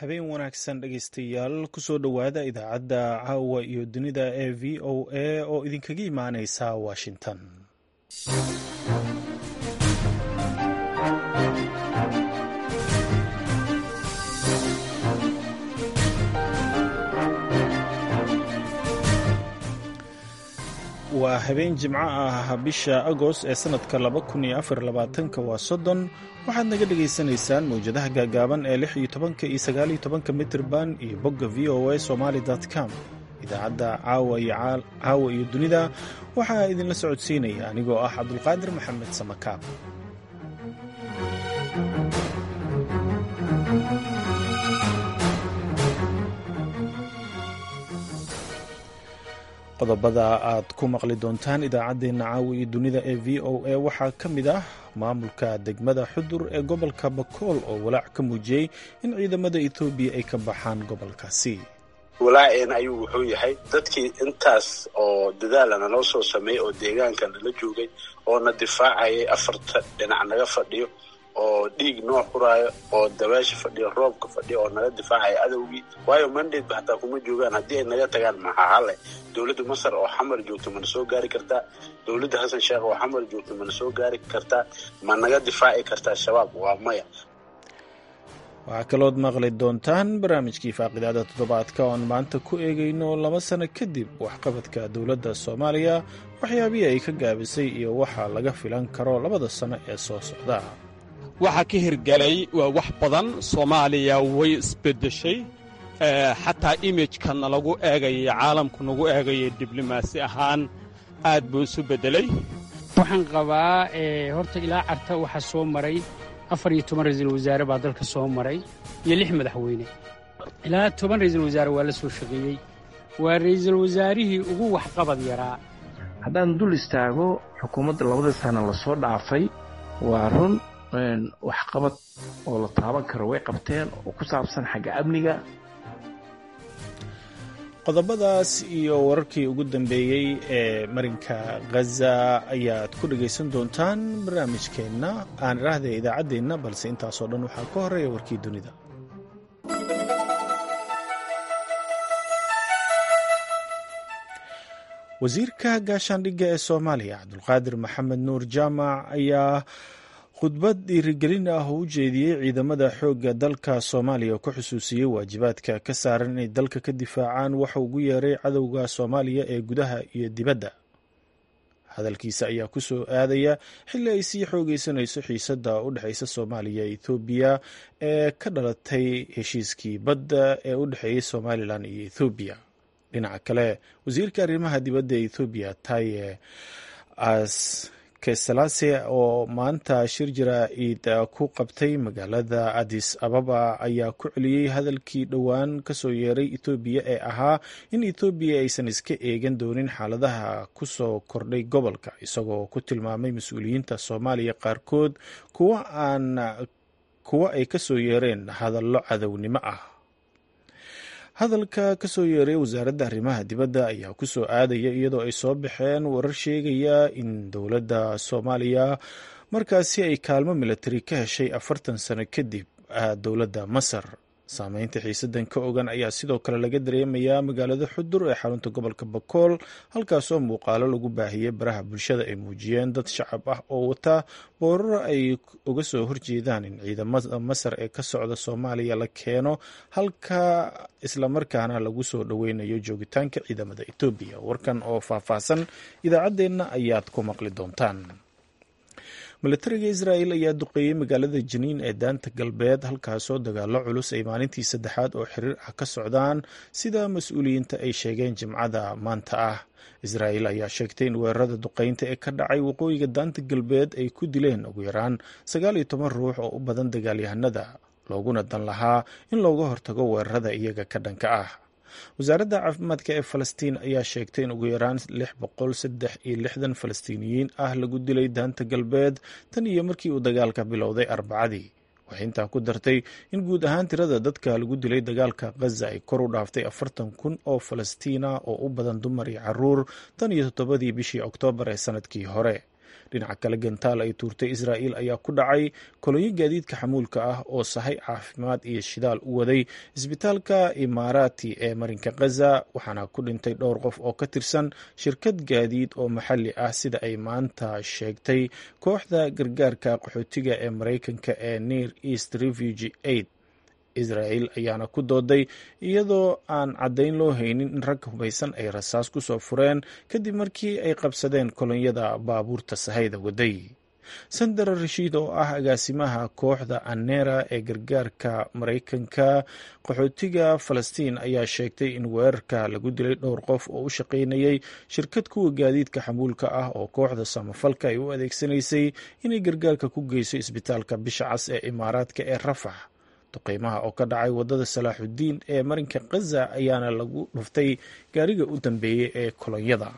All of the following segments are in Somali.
habeen wanaagsan dhegaystayaal kusoo dhowaada idaacadda caawa iyo dunida ee v o a oo idinkaga imaaneysa washington waa habeen jimco ah bisha agost ee sanadka waa soddon waxaad naga dhagaysanaysaan mawjadaha gaagaaban ee lix iyo tobanka iyo sagaal iyo tobanka mitrban iyo bogga v o a somaly com idaacadda caawa iyo dunida waxaa idinla socodsiinaya anigoo ah cabdulqaadir maxamed samakaab qodobada aad ku maqli doontaan idaacaddeenna caawa iyo dunida ee v o a waxaa ka mid ah maamulka degmada xudur ee gobolka bakool oo walaac ka muujiyey in ciidamada etoobiya ay ka baxaan gobolkaasi walaaceena ayuu wuxuu yahay dadkii intaas oo dadaalana noo soo sameeyey oo deegaanka nala joogay oo na difaacayay afarta dhinac naga fadhiyo oo dhiig noo xuraayo oo dabaasha fadhiyo roobka fadhiyo oo naga difaacaya adowgii waayo mandate hataa kuma joogaan haddii ay naga tagaan maxaa hale dowladda masar oo xamar joogto mana soo gaari kartaa dowladda xasan sheekh oo xamar joogto mana soo gaari kartaa ma naga difaaci kartaa shabaab waa maya waxaa kalood maqli doontaan barnaamijkii faaqidaada toddobaadka oon maanta ku eegayno laba sano kadib waxqabadka dowladda soomaaliya waxyaabihii ay ka gaabisay iyo waxa laga filan karo labada sano ee soo socda waxaa ka hirgelay waa wax badan soomaaliya way isbeddeshay xataa imijkana lagu eegaya caalamku nagu eegaya diblomaasi ahaan aad buu isu beddelay waxaan qabaa horta ilaa carta waxaa soo maray afar iyo toban ra'iisul wasaare baa dalka soo maray iyo lix madaxweyne ilaa toban ra'iisul wasaare waa la soo shaqeeyey waa ra'iisul wasaarihii ugu waxqabad yaraa haddaan dul istaago xukuumadda labada sana lasoo dhaafay waa run waxqabad oo la taaban karo way qabteen oo ku saabsan xagga amniga qodobadaas iyo wararkii ugu dambeeyey ee marinka khaza ayaad ku dhagaysan doontaan barnaamijkeenna aan idhaahday idaacaddeenna balse intaasoo dhan waxaa ka horeeya warkii dunida wasiirka gaashaandhigga ee soomaaliya cabdulqaadir maxamed nuur jaamac ayaa khudbad dhiirigelin ah oo u jeediyey ciidamada xoogga dalka soomaaliya oo ka xusuusiyey waajibaadka ka saaran inay dalka ka difaacaan waxa ugu yeeray cadowga soomaaliya ee gudaha iyo dibadda hadalkiisa ayaa ku soo aadaya xilli ay sii xoogeysanayso xiisadda u dhexeysa soomaaliya iyo ethoobiya ee ka dhalatay heshiiskii badda ee u dhexeeyey somalilan iyo ethoobiya dhinaca kale wasiirka arrimaha dibadda ee ethoobiya taye as keselase oo maanta shir jaraa'id ku qabtay magaalada adis ababa ayaa ku celiyey hadalkii dhowaan kasoo yeeray etoobiya ee ahaa in etoobiya aysan iska eegan doonin xaaladaha kusoo kordhay gobolka isagoo ku tilmaamay mas-uuliyiinta soomaaliya qaarkood kuwa aan kuwa ay kasoo yeereen hadallo cadownimo ah hadalka kasoo yeeray wasaaradda arrimaha dibadda ayaa kusoo aadaya iyadoo ay soo baxeen warar sheegaya in dowladda soomaaliya markaasi ay kaalmo milatari ka heshay afartan sano kadib dowladda masar saameynta xiisadan ka ogan ayaa sidoo kale laga dareemayaa magaalada xudur ee xarunta gobolka bakool halkaasoo muuqaalo lagu baahiyey baraha bulshada ay muujiyeen dad shacab ah oo wata boorar ay uga soo horjeedaan in ciidamada masar ee ka socda soomaaliya la keeno halka islamarkaana lagu soo dhoweynayo joogitaanka ciidamada etoobiya warkan oo faahfaahsan idaacaddeenna ayaad ku maqli doontaan milatariga israa'el ayaa duqeeyey magaalada janiin ee daanta galbeed halkaasoo dagaalo culus ay maalintii saddexaad oo xiriir ah ka socdaan sida mas-uuliyiinta ay sheegeen jimcada maanta ah israa'el ayaa sheegtay in weerarada duqeynta ee ka dhacay waqooyiga daanta galbeed ay ku dileen ugu yaraan sagaal iyo toban ruux oo u badan dagaalyahanada looguna dan lahaa in looga hortago weerarada iyaga ka dhanka ah wasaaradda caafimaadka ee falastiin ayaa sheegtay in ugu yaraan lix boqol saddex iyo lixdan falastiiniyiin ah lagu dilay daanta galbeed tan iyo markii uu dagaalka bilowday arbacadii waxay intaa ku dartay in guud ahaan tirada dadka lagu dilay dagaalka khaza ay kor u dhaaftay afartan kun oo falastiina oo u badan dumar iyo caruur tan iyo toddobadii bishii oktoobar ee sanadkii hore dhinaca kale gantaal ay tuurtay israa'il ayaa ku dhacay kolonyo gaadiidka xamuulka ah oo sahay caafimaad iyo shidaal u waday isbitaalka imaaraati ee marinka khaza waxaana ku dhintay dhowr qof oo ka tirsan shirkad gaadiid oo maxalli ah sida ay maanta sheegtay kooxda gargaarka qaxootiga ee maraykanka ee near east refugee aid israel ayaana ku dooday iyadoo aan caddayn loo haynin in rag hubaysan ay rasaas ku soo fureen kadib markii ay qabsadeen kolonyada baabuurta sahayda waday sandar rashiid oo ah agaasimaha kooxda anera ee gargaarka maraykanka qaxootiga falastiin ayaa sheegtay in weerarka lagu dilay dhowr qof oo u shaqaynayay shirkad kuwa gaadiidka xamuulka ah oo kooxda samafalka ay u adeegsanaysay inay gargaarka ku geyso isbitaalka bisha cas ee imaaraadka ee rafax duqeymaha oo ka dhacay wadada salaaxudiin ee marinka khaza ayaana lagu dhuftay gaariga u dambeeyey ee kolonyada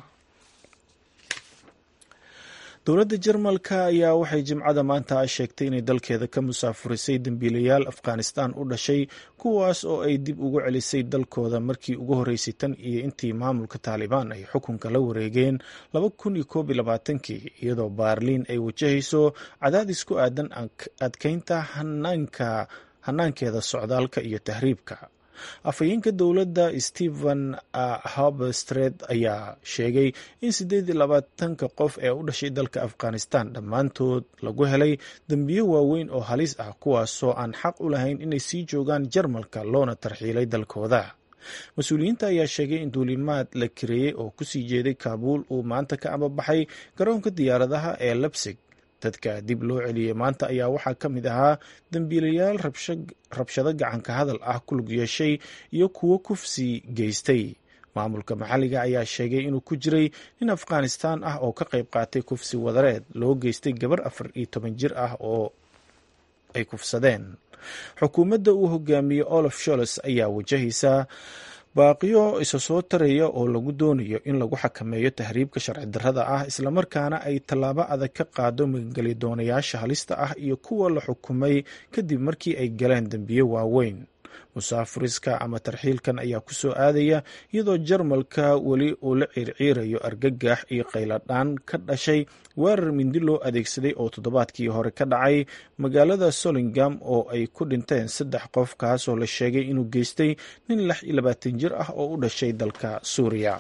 dowladda jarmalka ayaa waxay jimcada maanta sheegtay inay dalkeeda ka musaafurisay dembiilayaal afghanistan u dhashay kuwaas oo ay dib ugu celisay dalkooda markii ugu horreysay tan iyo intii maamulka taalibaan ay xukunka la wareegeen laba kun iyo koob iyo labaatankii iyadoo baarliin ay wajahayso cadaadis ku aadan adkeynta hanaanka hanaankeeda socdaalka iyo tahriibka afhayeenka dowladda stephen hobstred ayaa sheegay in siddeed iyo labaatanka qof ee u dhashay dalka afghanistan dhammaantood lagu helay dembiyo waaweyn oo halis ah kuwaasoo aan xaq u lahayn inay sii joogaan jarmalka loona tarxiilay dalkooda mas-uuliyiinta ayaa sheegay in duulimaad la kareeyey oo kusii jeeday kaabuul uu maanta ka ambabaxay garoonka diyaaradaha ee lebsig dadka dib loo celiyey maanta ayaa waxaa ka mid ahaa dembiilayaal rabshado gacanka hadal ah ku lug yeeshay iyo kuwo kufsi geystay maamulka maxalliga ayaa sheegay inuu ku jiray nin afghanistaan ah oo ka qayb qaatay kufsi wadareed loo geystay gabar afar iyo toban jir ah oo ay kufsadeen xukuumadda uu hogaamiyey olaf sholes ayaa wajahaysa baaqiyo isa soo taraya oo lagu doonayo in lagu xakameeyo tahriibka sharci darrada ah islamarkaana ay tallaabo adag ka qaado magangeli doonayaasha halista ah iyo kuwa la xukumay kadib markii ay galeen dembiyo waaweyn musaafuriska ama tarxiilkan ayaa ku soo aadaya iyadoo jarmalka weli uu la ciirciirayo argagax iyo qayladhaan ka dhashay weerar mindi loo adeegsaday oo toddobaadkii hore ka dhacay magaalada solingam oo ay ku dhinteen saddex qof kaasoo la sheegay inuu geystay nin lix iyo labaatan jir ah oo u dhashay dalka suuriya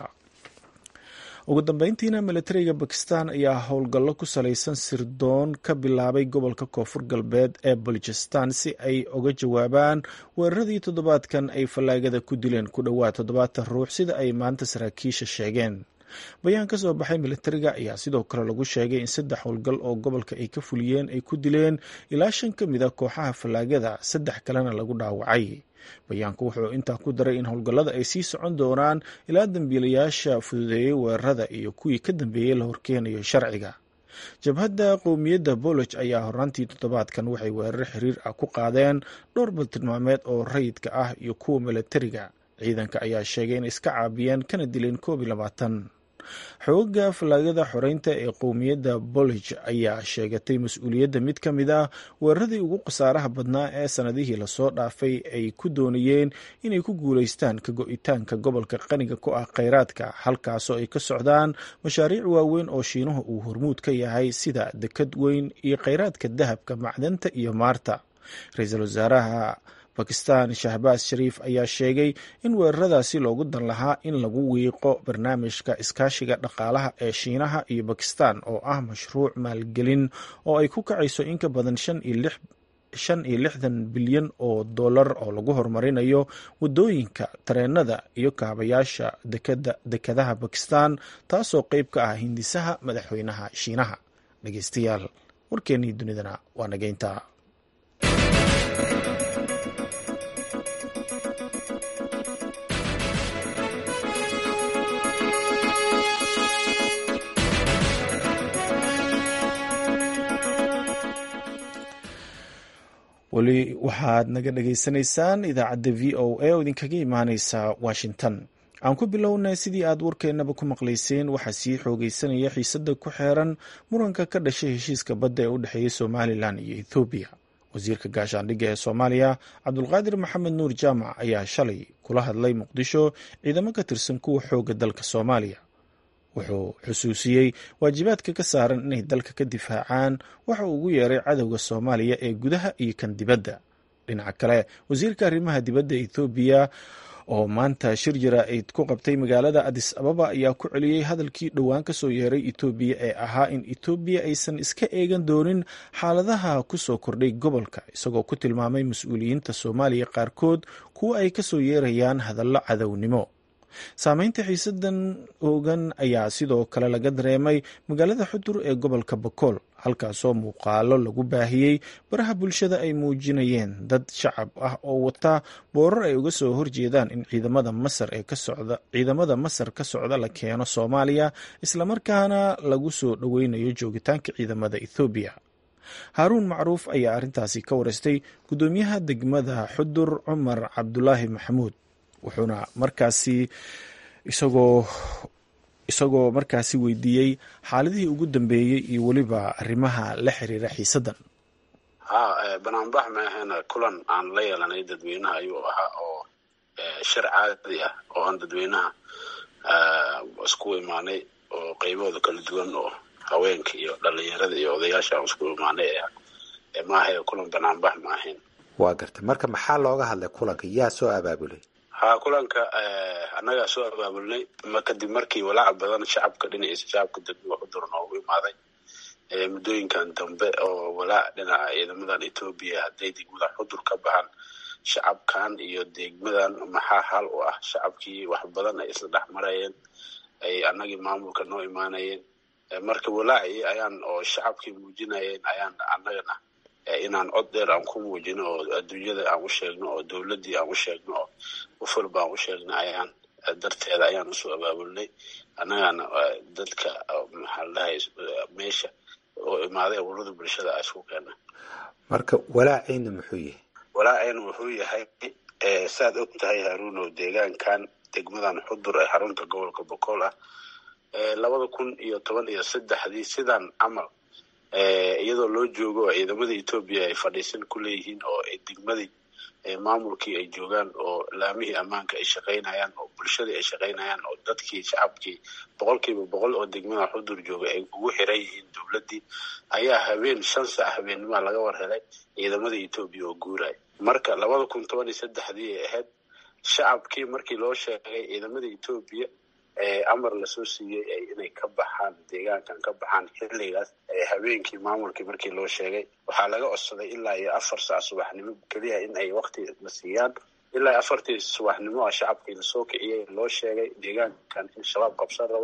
ugu dambeyntiina milatariga bakistan ayaa howlgallo ku salaysan sirdoon ka bilaabay gobolka koonfur galbeed ee baljistan si ay uga jawaabaan weeraradii toddobaadkan ay fallaagada ku dileen ku dhowaad toddobaatan ruux sida ay maanta saraakiisha sheegeen bayaan ka soo baxay milatariga ayaa sidoo kale lagu sheegay in saddex howlgal oo gobolka ay ka fuliyeen ay ku dileen ilaa shan ka mid a kooxaha fallaagada saddex kalena lagu dhaawacay bayaanku wuxuu intaa ku daray in howlgallada ay sii socon doonaan ilaa dambiilayaasha fududeeyey weerarada iyo kuwii ka dambeeyey la horkeenayo sharciga jabhadda qowmiyadda boloj ayaa horaantii toddobaadkan waxay weerar xiriir ah ku qaadeen dhowr baltilmaameed oo rayidka ah iyo kuwa milatariga ciidanka ayaa sheegay inay iska caabiyeen kana dileen koob iyo labaatan xooga fallaagada xoreynta ee qowmiyadda bolij ayaa sheegatay mas-uuliyadda mid ka mid ah weeraradii ugu khasaaraha badnaa ee sanadihii lasoo dhaafay ay ku doonayeen inay ku guulaystaan ka go-itaanka gobolka qaniga ku ah kheyraadka halkaasoo ay ka socdaan mashaariic waaweyn oo shiinuhu uu hormuud ka yahay sida dekad weyn iyo kheyraadka dahabka macdanta iyo maarta ra-iisul wasaaraha bakistan shahbaas shariif ayaa sheegay in weeraradaasi loogu dan lahaa in lagu wiiqo barnaamijka iskaashiga dhaqaalaha ee shiinaha iyo bakistan oo ah mashruuc maalgelin oo ay ku kacayso in ka badan shan iyo lixdan bilyan oo dollar oo lagu horumarinayo wadooyinka tareenada iyo kaabayaasha dekadaha bakistan taasoo qeyb ka ah hindisaha madaxweynaha shiinaha dhegeystayaal warkeennii dunidana waa nageynta weli waxaad naga dhagaysanaysaan idaacadda v o a oo idinkaga imaaneysa washington aan ku bilownay sidii aad warkeennaba ku maqlayseen waxaa sii xoogeysanaya xiisada ku xeeran muranka ka dhashay heshiiska badda ee u dhexeeya somalilan iyo ethoobiya wasiirka gaashaandhigga ee soomaaliya cabdulqaadir maxamed nuur jaamac ayaa shalay kula hadlay muqdisho ciidamo ka tirsan kuwa xooga dalka soomaaliya wuxuu xusuusiyey waajibaadka ka saaran inay dalka ka difaacaan waxa uu ugu yeeray cadowga soomaaliya ee gudaha iyo kan dibadda dhinaca kale wasiirka arrimaha dibadda ethoobiya oo maanta shir jaraa'id ku qabtay magaalada adis ababa ayaa ku celiyey hadalkii dhowaan ka soo yeeray etoobiya ee ahaa in etoobiya aysan iska eegan doonin xaaladaha ku soo kordhay gobolka isagoo ku tilmaamay mas-uuliyiinta soomaaliya qaarkood kuwa ay ka soo yeerayaan hadallo cadownimo saameynta xiisadan oogan ayaa sidoo kale laga dareemay magaalada xudur ee gobolka bakool halkaasoo muuqaalo lagu baahiyey baraha bulshada ay muujinayeen dad shacab ah oo wata boorar ay uga soo horjeedaan in ciidamada masar ee ka socda ciidamada masar ka socda la keeno soomaaliya islamarkaana lagu soo dhoweynayo joogitaanka ciidamada ethoobiya haaruun macruuf ayaa arrintaasi ka wareystay guddoomiyaha degmada xudur cumar cabdulaahi maxamuud wuxuuna markaasi isagoo isagoo markaasi weydiiyey xaaladihii ugu dambeeyey iyo weliba arrimaha la xiriira xiisaddan ha banaanbax maahena kulan aan la yeelanay dadweynaha ayuu ahaa oo shir caadi ah oo aan dadweynaha isku imaanay oo qaybahooda kala duwan oo haweenka iyo dhalinyarada iyo odayaasha aan isku imaanay maahae kulan banaanbax ma ahayn waa gartay marka maxaa looga hadlay kulanka yaa soo abaabulay ha kulanka annagaa soo abaabulnay kadib markii walaaca badan shacabka dhinaciisa shacabka degmada xudur noogu imaaday muddooyinkan dambe oo walaac dhinaca ciidamadan etoobiya hadday degmada xudur ka baxaan shacabkan iyo degmadan maxaa hal u ah shacabkii wax badan ay isla dhex marayeen ay annagii maamulka noo imaanayeen marka walaacii ayaan oo shacabkii muujinayeen ayaan annagana inaan cod dheer aan ku muujino oo adduunyada aan u sheegno oo dowladdii aan u sheegno oo ufalba aan u sheegno ayaan darteeda ayaan usoo abaabulnay annagana dadka maxaa la dhahay meesha oo imaaday ururada bulshada a isku keena marka walaaceyna muxuu yahay walaaceyna wuxuu yahay saad og tahay haruunow deegaankan degmadan xudur ee xarunta gobolka bokool ah labada kun iyo toban iyo saddexdii sidan camal iyadoo loo joogo oo ciidamada etoobiya ay fadhiisan ku leeyihiin oo degmadii maamulkii ay joogaan oo laamihii ammaanka ay shaqaynayaan oo bulshadii ay shaqaynayaan oo dadkii shacabkii boqolkiiba boqol oo degmada xudur jooga ay ugu xiran yihiin dowladdii ayaa habeen shan sac habeennimoa laga war helay ciidamada etoobiya oo guuraya marka labada kun toban iyo saddexdii ay ahayd shacabkii markii loo sheegay ciidamada etoobiya amar lasoo siiyey inay ka baxaan deegaankan ka baxaan xilligaas habeenkii maamulkii markii loo sheegay waxaa laga codsaday ilaa iyo afar sac subaxnimo keliya in ay wakti la siiyaan ilaa afartii subaxnimo a shacabkii lasoo kiciyey loo sheegay deegaankan in shabaab qabsan rabo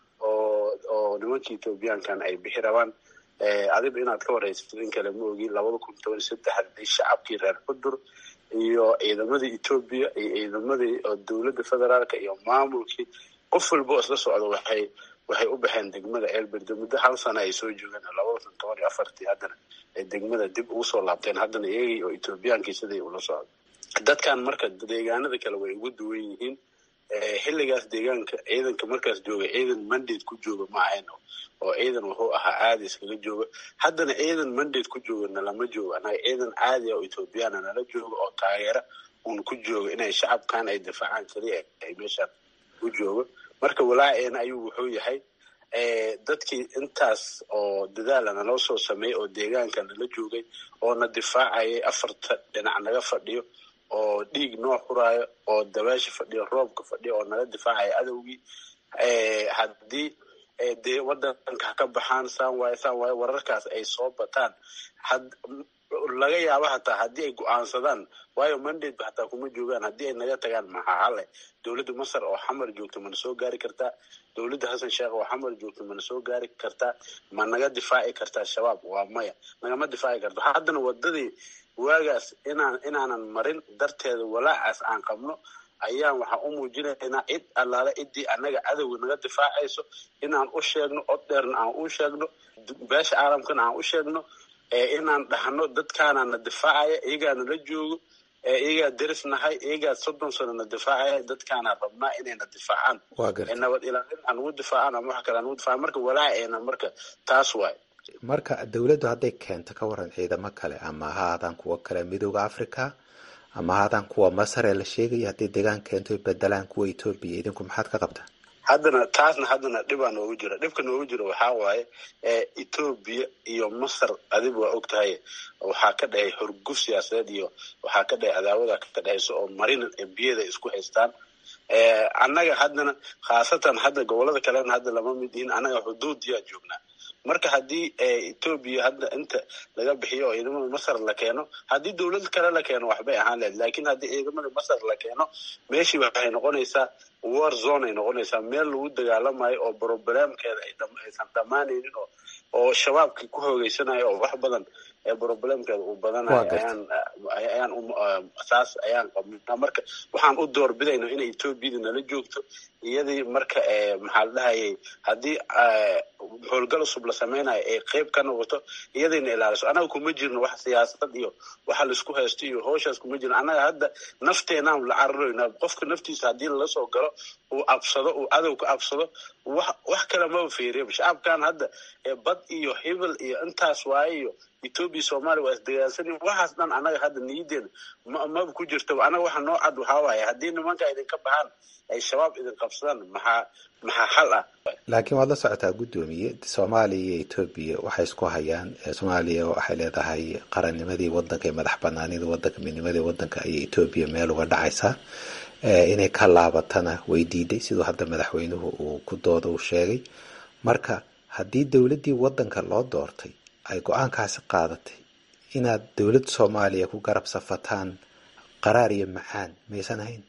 oo oo nimankii etoobiyaankan ay bixi rabaan adiba inaad ka waraysato in kale ma ogi labada kun toban iyo saddexdii shacabkii reer xudur iyo ciidamadii etoobiya iyo ciidamadii dowladda federaalka iyo maamulkii qof walba oo isla socdo waxay waxay u baxeen degmada ceelberde muddo hal sana ay soo joogeen labada kun toban iyo afartii haddana ay degmada dib ugu soo laabteen haddana iyagii oo etoobiyaankii siday ula socdo dadkan marka deegaanada kale way ugu duwan yihiin xilligaas deegaanka ciidanka markaas jooga ciidan mandate ku jooga ma ahayn oo ciidan wuxuu ahaa caadi iskaga jooga haddana ciidan mandate ku joogana lama joogo annaga ciidan caadi oo ethoobiyaana nala jooga oo taageera uun ku jooga inay shacabkan ay difaacaan keliya ay meeshaan u joogo marka walaaceena ayuu wuxuu yahay dadkii intaas oo dadaala naloo soo sameeyey oo deegaanka nala joogay oo na difaacayay afarta dhinac naga fadhiyo oo dhiig noo xuraayo oo dabaasha fadhiyo roobka fadhiyo oo naga difaacaya adowgii haddii dee wadanka ka baxaan saan waaye saan waaye wararkaas ay soo bataan laga yaaba hataa haddii ay go-aansadaan waayo mandate hataa kuma joogaan haddii ay naga tagaan maxaa hale dowladda masar oo xamar joogta mana soo gaari kartaa dowladda xasan sheekh oo xamar joogta mana soo gaari kartaa ma naga difaaci kartaa shabaab waa maya nagama difaaci karto haddana wadadii waagaas inaan inaanan marin darteeda walaacaas aan qabno ayaan waxaan u muujinaynaa cid allaale ciddii annaga cadowga naga difaacayso inaan u sheegno cod dheerna aan u sheegno beesha caalamkana aan u sheegno inaan dhahno dadkaanana difaacaya iyagaana la joogo iyagaa deris nahay iyagaa soddon sano na difaacaya dadkaana rabnaa inayna difaacaan nabad ilaalin aan ugu difaacaan ama wax kale aan ugu difaacan marka walaaceena marka taas waay marka dowladdu hadday keento ka waran ciidamo kale ama ha haadaan kuwa kale midooda africa ama ha haadaan kuwa masar ee la sheegaya hadday deegaan keento bedelaan kuwa etoobiya idinku maxaad ka qabtaa haddana taasna haddana dhibaa noogu jira dhibka noogu jira waxaa waaye etoobiya iyo masar adigu waa og tahay waxaa ka dhexay horguf siyaasadeed iyo waxaa ka dhexay cadaawada ka dhexaysa oo marina biyada isku haystaan annaga haddana khaasatan hadda gobolada kalena hadda lama mid yihin annaga xuduudiyaa joognaa marka haddii etoobiya hadda inta laga bixiyo oo ciidamada masar la keeno haddii dowlad kale la keeno waxbay ahaan lahayd lakin haddii ciidamada masar la keeno meeshii waxay noqonaysaa war zone ay noqonaysaa meel lagu dagaalamayo oo problemkeeda aysan dhammaanaynin oo oo shabaabkii ku hoogeysanayo oo wax badan ee problemkeeda uu badanayo ayaan ayaan saas ayaan qabnaa marka waxaan u doorbidayna inay etoobiyada nala joogto iyadii marka maxaa la dhahayay haddii howlgal cusub la samaynayo ay qeyb ka noqoto iyadayna ilaaliso annaga kuma jirno wax siyaasad iyo waxa laisku haysto iyo howshaas kuma jirno annaga hadda nafteenaan la cararaynaa qofka naftiisa haddii lala soo galo uu absado uu cadow ka absado wax wax kale maba fiiriya shacabkan hadda bad iyo hebel iyo intaas waaye iyo etoobiya soomaaliya waa isdagaalsani waxaas dhan annaga hadda niyadeena ma maba ku jirtaba annaga waxa noo cad waxaa waaye haddii nimanka idinka baxaan ay shabaab idin qabsadaan maxaa maxaa xal ah laakiin waad la socotaa guddoomiye soomaaliya iyo etoobiya waxay isku hayaan soomaaliya waxay leedahay qarannimadii wadanka iyo madax banaanidii wadanka midnimadii wadanka ayay etoobiya meel uga dhacaysaa inay ka laabatana way diiday siduu hadda madaxweynuhu uu ku dooda uu sheegay marka haddii dowladdii wadanka loo doortay ay go-aankaasi qaadatay inaad dowladda soomaaliya ku garab safataan qaraar iyo macaan maysan ahayn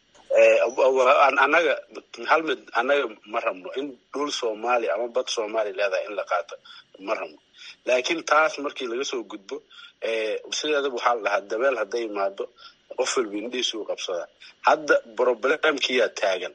annaga hal mid annaga ma rabno in dhul soomaaliya ama bad soomaaliya leedahay in la qaato ma rabno laakiin taas markii laga soo gudbo sideedaba waxaa la dhahaa dabeel hadday imaado qof walba indhiisuu qabsadaa hadda problemkiyaa taagan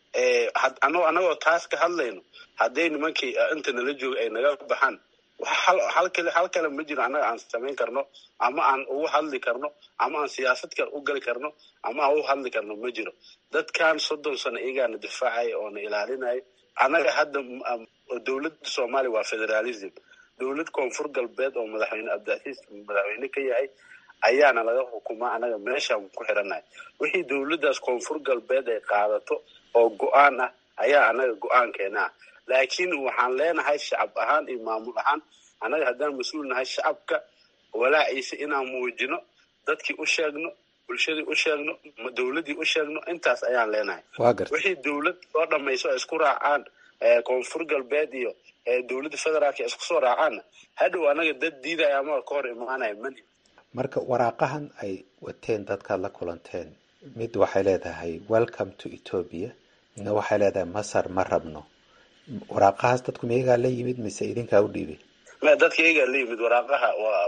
annagoo taas ka hadlayno hadday nimankii inta nala jooga ay naga baxaan hal kale hal kale ma jiro annaga aan samayn karno ama aan ugu hadli karno ama aan siyaasad kale u gali karno ama aan ugu hadli karno ma jiro dadkan soddon sano iyagaana difaacaya oo na ilaalinaya annaga hadda dowladda soomaaliya waa federalism dowlad koonfur galbeed oo madaxweyne abdiasiis madaxweyne ka yahay ayaana laga xukumaa annaga meeshaan ku xirannahay wixii dowladdaas koonfur galbeed ay qaadato oo go-aan ah ayaa annaga go-aankeena ah laakiin waxaan leenahay shacab ahaan iyo maamul ahaan annaga haddaan mas-uul nahay shacabka walaaciisa inaan muujino dadkii u sheegno bulshadii u sheegno dowladdii u sheegno intaas ayaan leenahay wixii dowlad soo dhamayso ay isku raacaan koonfur galbeed iyo dowladda federaalka ay isku soo raacaanna hadhow annaga dad diidaya ama ka hor imaanaya mani marka waraaqahan ay wateen dadkaad la kulanteen mid waxay leedahay welcome to ethoobia midna waxay leedahay masar ma rabno waraaqahaas dadku miyagaa la yimid mise idinkaa u dhiibay dadka iyagaa la yimid waraaqaha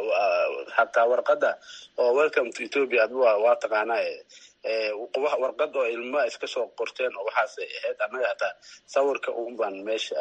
hataa warqada oo welcome to ethoopia ad waa taqaanaa warqad oo ilma iska soo qorteen oo waxaasay ahayd annaga hataa sawirka un baan meesha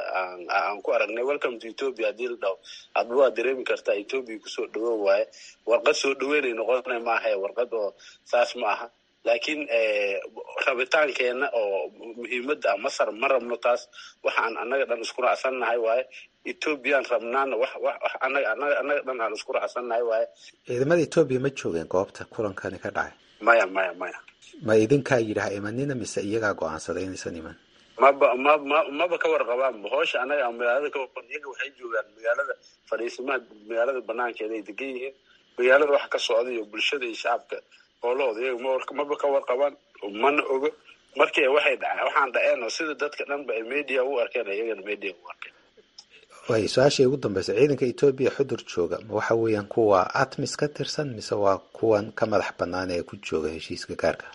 aan ku aragnay welcome to ethoopia haddii la dhaho adba waa dareemi kartaa ethoopia kusoo dhawow waaye warqad soo dhaweynay noqonay maaha warqad oo saas ma aha laakiin rabitaankeenna oo muhiimadda ah masar ma rabno taas waxaan annaga dhan isku raacsannahay waaye ethoobiyan rabnaana wax wax annaga annaga annaga dhan aan isku raacsannahay waaye ciidamada etoobiya ma joogeen goobta kulankani ka dhacay maya maya maya ma idinkaa yidhaha imanina mise iyagaa go-aansaday inaysan iman maba ma ma maba ka warqabaanba hoosha annaga magaalada ka iyaga waxay joogaan magaalada fadhiisimaha magaalada banaankeeda ay degan yihiin magaalada waxa ka socda iyo bulshada iyo shacabka hoolahooda iyaga maba ka warqabaan mana ogo markii waxay dhaceen waxaan dhaceen oo sida dadka dhanba ay media u arkeen iyagana media u arkeen way su-aashii ugu dambeysa ciidanka etoobiya xudur jooga ma waxa weeyaan kuwa atmis ka tirsan mise waa kuwan ka madax banaan ee ku jooga heshiiska gaarka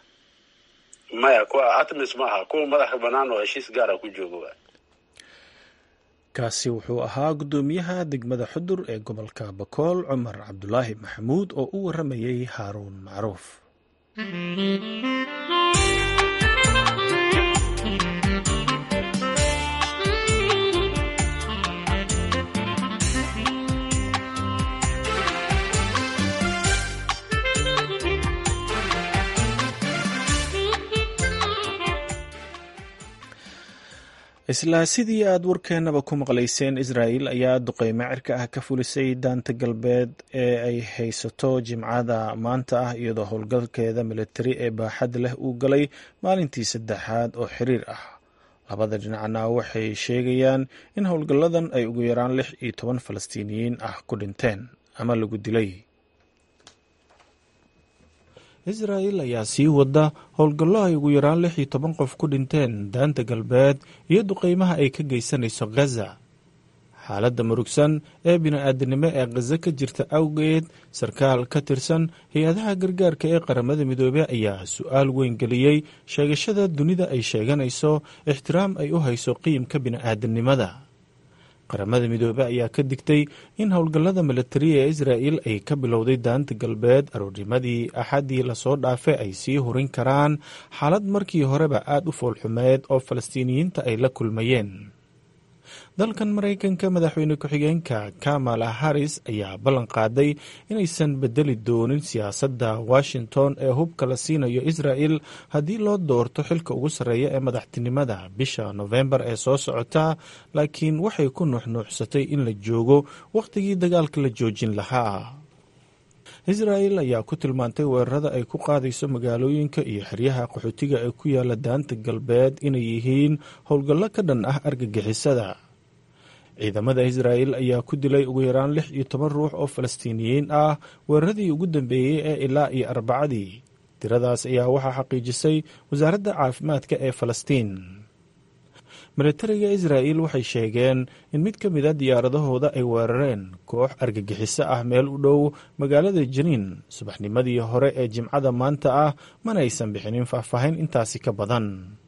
maya kuwa atmis ma aha kuwa madaxa banaan oo heshiis gaara ku jooga waa kaasi wuxuu ahaa guddoomiyaha degmada xudur ee gobolka bakool cumar cabdulaahi maxamuud oo u waramayay haaruun macruuf isla sidii aad warkeenaba ku maqlayseen israa'el ayaa duqeymo cirka ah ka fulisay daanta galbeed ee ay haysato jimcada maanta ah iyadoo howlgalkeeda militari ee baaxad leh uu galay maalintii saddexaad oo xiriir ah labada dhinacna waxay sheegayaan in howlgalladan ay ugu yaraan lix iyo toban falastiiniyiin ah ku dhinteen ama lagu dilay israa'el ayaa sii wada howlgallo ay ugu yaraan lix iyo toban qof ku dhinteen daanta galbeed iyo duqeymaha ay ka geysanayso khaza xaaladda murugsan ee bini-aadanimo ee khaza ka jirta awgeed sarkaal ka tirsan hay-adaha gargaarka ee qaramada midoobey ayaa su-aal weyn geliyey sheegashada dunida ay sheeganayso ixtiraam ay u hayso qiimka bini-aadanimada qaramada midoobe ayaa ka digtay in howlgallada milatariya ee israa'el ay ka bilowday daanta galbeed aroornimadii axaddii lasoo dhaafay ay sii hurin karaan xaalad markii horeba aad u foolxumeed oo falastiiniyiinta ay la kulmayeen dalkan maraykanka madaxweyne ku-xigeenka kamala harris ayaa ballan qaaday inaysan bedeli doonin siyaasadda washington ee hubka la siinayo israa'el haddii loo doorto xilka ugu sarreeya ee madaxtinimada bisha nofembar ee soo socota laakiin waxay ku nuuxnuuxsatay in la joogo wakhtigii dagaalka la joojin lahaa israa'el ayaa ku tilmaantay weerarada ay ku qaadayso magaalooyinka iyo xeryaha qaxootiga ee ku yaala daanta galbeed inay yihiin howlgallo ka dhan ah argagixisada ciidamada israa'el ayaa ku dilay ugu yaraan lix iyo toban ruux oo falastiiniyiin ah weeraradii ugu dambeeyey ee ilaa iyo arbacadii tiradaas ayaa waxaa xaqiijisay wasaaradda caafimaadka ee falastiin milatariga israa'el waxay sheegeen in mid ka mid a diyaaradahooda ay weerareen koox argagixiso ah meel u dhow magaalada janiin subaxnimadii hore ee jimcada maanta ah mana aysan bixinin faahfaahin intaasi ka badan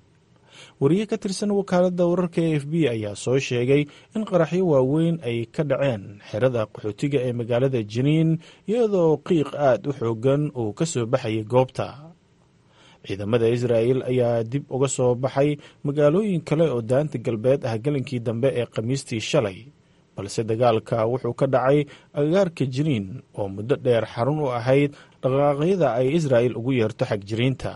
wariye ka tirsan wakaaladda wararka e f b ayaa soo sheegay in qaraxyo waaweyn ay ka dhaceen xerada qaxootiga ee magaalada janiin iyadoo qiiq aad u xoogan uu ka soo baxayay goobta ciidamada israa'el ayaa dib uga soo baxay magaalooyin kale oo daanta galbeed ah gelinkii dambe ee khamiistii shalay balse dagaalka wuxuu ka dhacay agagaarka jiniin oo muddo dheer xarun u ahayd dhaqaaqyada ay israa'el ugu yeerto xagjiriinta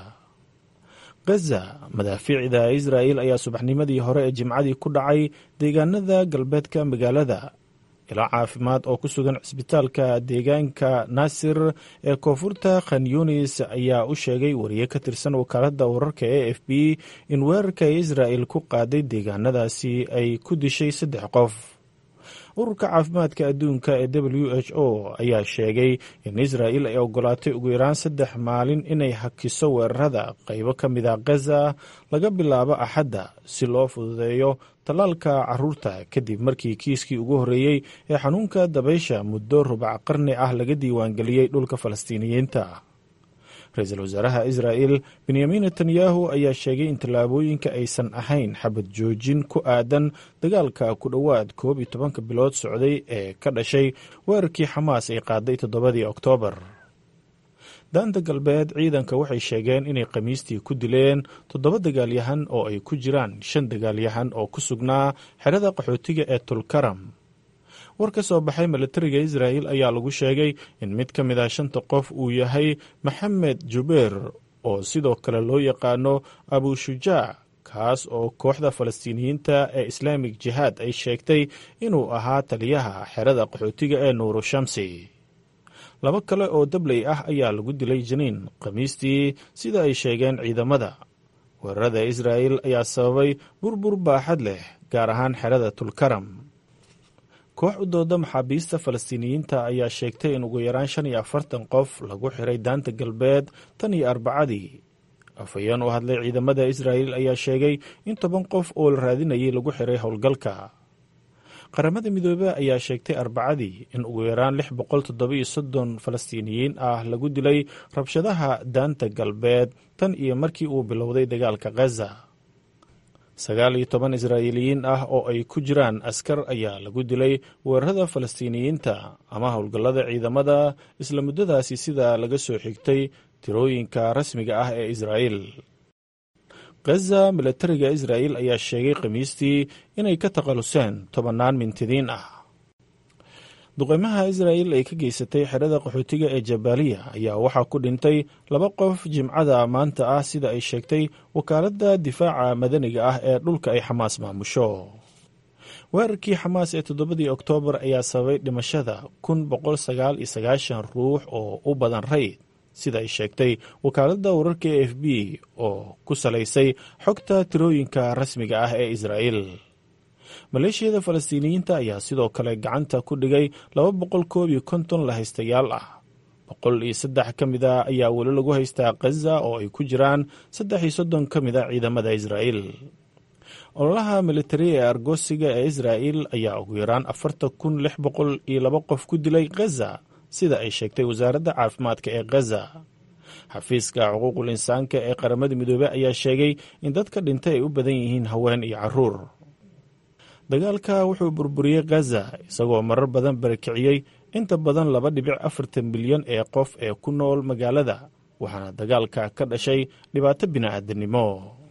gaza madaafiicda israa'el ayaa subaxnimadii hore ee jimcadii ku dhacay deegaanada galbeedka magaalada ilaa caafimaad oo ku sugan cisbitaalka deegaanka naasir ee koonfurta khan yunis ayaa u sheegay wariye ka tirsan wakaaladda wararka e f b in weerarka israa'el ku qaaday deegaanadaasi ay ku dishay saddex qof ururka caafimaadka adduunka ee w h o ayaa sheegay in israa'el ay ogolaatay ugu yaraan saddex maalin inay hakiso weerarada qaybo ka mid a gaza laga bilaabo axadda si loo fududeeyo tallaalka caruurta kadib markii kiiskii ugu horreeyey ee xanuunka dabaysha muddo rubac qarni ah laga diiwaangeliyey dhulka falastiiniyiinta ra-iisul wasaaraha israa'el benyamin netanyahu ayaa sheegay in tallaabooyinka aysan ahayn xabad joojin ku aadan dagaalka ku dhowaad koob iyo tobanka bilood socday ee ka dhashay weerarkii xamaas ay qaaday toddobadii oktoobar daanta galbeed ciidanka waxay sheegeen inay khamiistii ku dileen toddoba dagaalyahan oo ay ku jiraan shan dagaalyahan oo ku sugnaa xerada qaxootiga ee tulkaram war ka soo baxay milatariga israa'el ayaa lagu sheegay in mid ka mid ah shanta qof uu yahay maxamed jubeer oo sidoo kale loo yaqaano abushujaac kaas oo kooxda falastiiniyiinta ee islaamik jihaad ay sheegtay inuu ahaa taliyaha xerada qaxootiga ee nuuru shamsi laba kale oo dabley ah ayaa lagu dilay janiin khamiistii sida ay sheegeen ciidamada weerarada israa'el ayaa sababay burbur baaxad leh gaar ahaan xerada tulkaram koox u dooda maxaabiista falastiiniyiinta ayaa sheegtay in ugu yaraan shan iyo afartan qof lagu xiray daanta galbeed tan iyo arbacadii afhayeen u hadlay ciidamada israa'el ayaa sheegay in toban qof oo la raadinayay lagu xiray howlgalka qaramada midoobe ayaa sheegtay arbacadii in ugu yaraan lix boqol toddobiyo soddon falastiiniyiin ah lagu dilay rabshadaha daanta galbeed tan iyo markii uu bilowday dagaalka khaza sagaal iyo toban israa'iiliyiin ah oo ay ku jiraan askar ayaa lagu dilay weerarada falastiiniyiinta ama howlgallada ciidamada isla muddadaasi sida laga soo xigtay tirooyinka rasmiga ah ee israa'el khaza milatariga israa'el ayaa sheegay khamiistii inay ka takhaluseen tobannaan mintidiin ah duqeymaha israa'el ay ka geysatay xerada qaxootiga ee jabaaliya ayaa waxaa ku dhintay laba qof jimcada maanta ah sida ay sheegtay wakaaladda difaaca madaniga ah ee dhulka ay xamaas maamusho weerarkii xamaas ee toddobadii oktoobar ayaa sababay dhimashada kun boqol sagaal iyo sagaashan ruux oo u badan rayd sida ay sheegtay wakaaladda wararka e f b oo ku salaysay xogta tirooyinka rasmiga ah ee israa'iil maleeshiyada falastiiniyiinta ayaa sidoo kale gacanta ku dhigay laba boqol koob iyo konton la haystayaal ah boqol iyo saddex ka mid a ayaa weli lagu haystaa khaza oo ay ku jiraan saddex iyo soddon ka mid a ciidamada israa'iil ololaha militari ee argoosiga ee israa'iil ayaa ugu yaraan afartan kun lix boqol iyo laba qof ku dilay khaza sida ay sheegtay wasaaradda caafimaadka ee khaza xafiiska xuquuqul insaanka ee qaramada midoobey ayaa sheegay in dadka dhintay ay u badan yihiin haween iyo caruur dagaalka wuxuu burburiyey khaza isagoo marar badan barakiciyey inta badan laba dhibic afartan milyan ee qof ee ku nool magaalada waxaana dagaalka ka dhashay dhibaato bini'aadanimo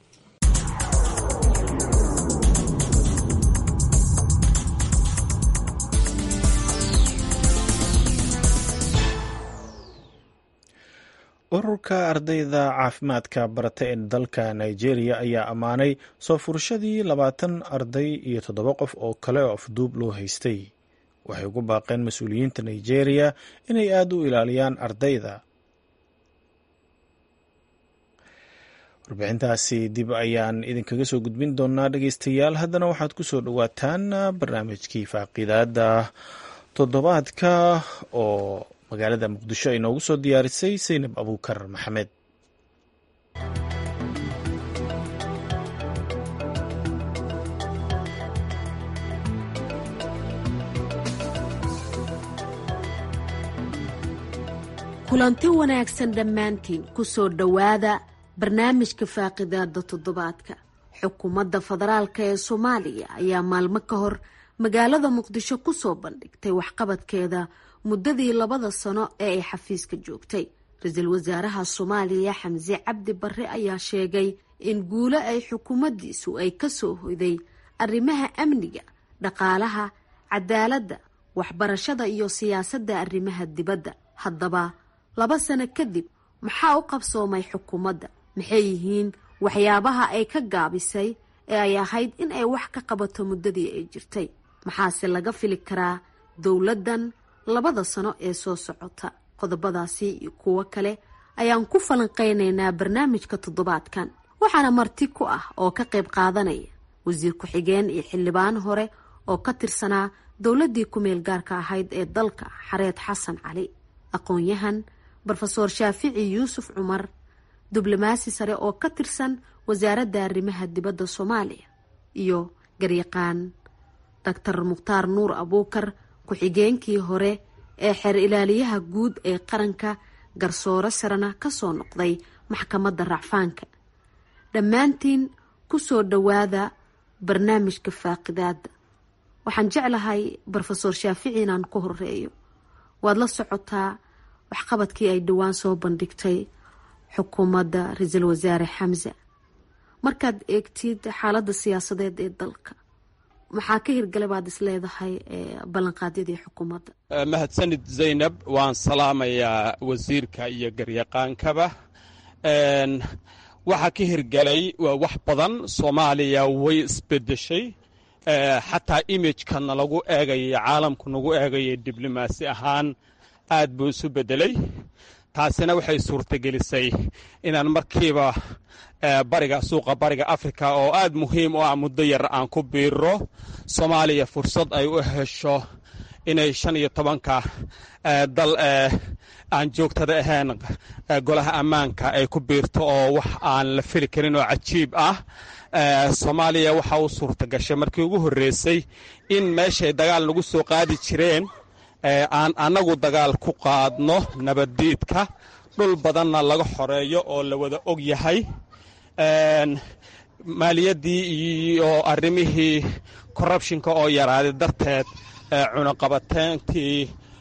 ururka ardayda caafimaadka barata ee dalka nigeria ayaa ammaanay soo furashadii labaatan arday iyo toddoba qof oo kale oo afduub loo haystay waxay ugu baaqeen mas-uuliyiinta nigeria inay aada u ilaaliyaan ardayda warbixintaasi dib ayaan idinkaga soo gudbin doonaa dhegeystayaal haddana waxaad ku soo dhowaataan barnaamijkii faaqiidaada toddobaadka oo magaalada muqdisho ay noogu soo diyaarisay saynab abuukar maxamed kulanti wanaagsan dhammaantiin ku soo dhowaada barnaamijka faaqidaada toddobaadka xukuumadda federaalk ee soomaaliya ayaa maalmo ka hor magaalada muqdisho kusoo bandhigtay waxqabadkeeda muddadii labada sano ee ay xafiiska joogtay ra-iisul wasaaraha soomaaliya xamse cabdi barre ayaa sheegay in guulo ay xukuumaddiisu ay kasoo hoyday arrimaha amniga dhaqaalaha cadaaladda waxbarashada iyo siyaasadda arrimaha dibadda haddaba laba sano kadib maxaa u qabsoomay xukuumadda maxay yihiin waxyaabaha ay ka gaabisay ee ay ahayd in ay wax ka qabato muddadii ay jirtay maxaase laga fili karaa dowladdan labada sano ee soo socota qodobadaasi iyo kuwo kale ayaan ku falanqeynaynaa barnaamijka toddobaadkan waxaana marti ku ah oo ka qayb qaadanaya wasiir ku-xigeen iyo xildhibaan hore oo ka tirsanaa dowladdii ku-meel gaarka ahayd ee dalka xareed xasan cali aqoon-yahan rofeor shaafici yuusuf cumar diblomaasi sare oo ka tirsan wasaaradda arrimaha dibadda soomaaliya iyo garyaqaan doctor mukhtaar nuur abuukar ku-xigeenkii hore ee xeer ilaaliyaha guud ee qaranka garsoore sarena kasoo noqday maxkamadda racfaanka dhammaantiin kusoo dhowaada barnaamijka faaqidaada waxaan jeclahay rofeor shaafici inaan ku horeeyo waad la socotaa waxqabadkii ay dhowaan soo bandhigtay xukuumadda ra-iisul wasaare xamse markaad eegtid xaaladda siyaasadeed ee dalka maxaa ka hirgalay baad is leedahay ballanqaadyadii xukuumadda mahadsanid zaynab waan salaamayaa wasiirka iyo garyaqaankaba waxaa ka hirgalay wax badan soomaaliya way isbedeshay xataa imijkana lagu eegaya caalamku nagu eegaya diblomaasi ahaan aad buu isu bedelay taasina waxay suurtagelisay inaan markiiba bariga suuqa bariga afrika oo aad muhiim u ah muddo yar aan ku biiro soomaaliya fursad ay u hesho inay shan iyo tobanka dal aan joogtada ahayn golaha ammaanka ay ku biirto oo wax aan la fili karin oo cajiib ah soomaaliya waxa u suurta gashay markii ugu horreysay in meeshay dagaal nagu soo qaadi jireen aan annagu dagaal ku qaadno nabaddiidka dhul badanna laga xoreeyo oo la wada og yahay maaliyaddii iyo arrimihii corrubshinka oo yaraaday darteed cunaqabateyntii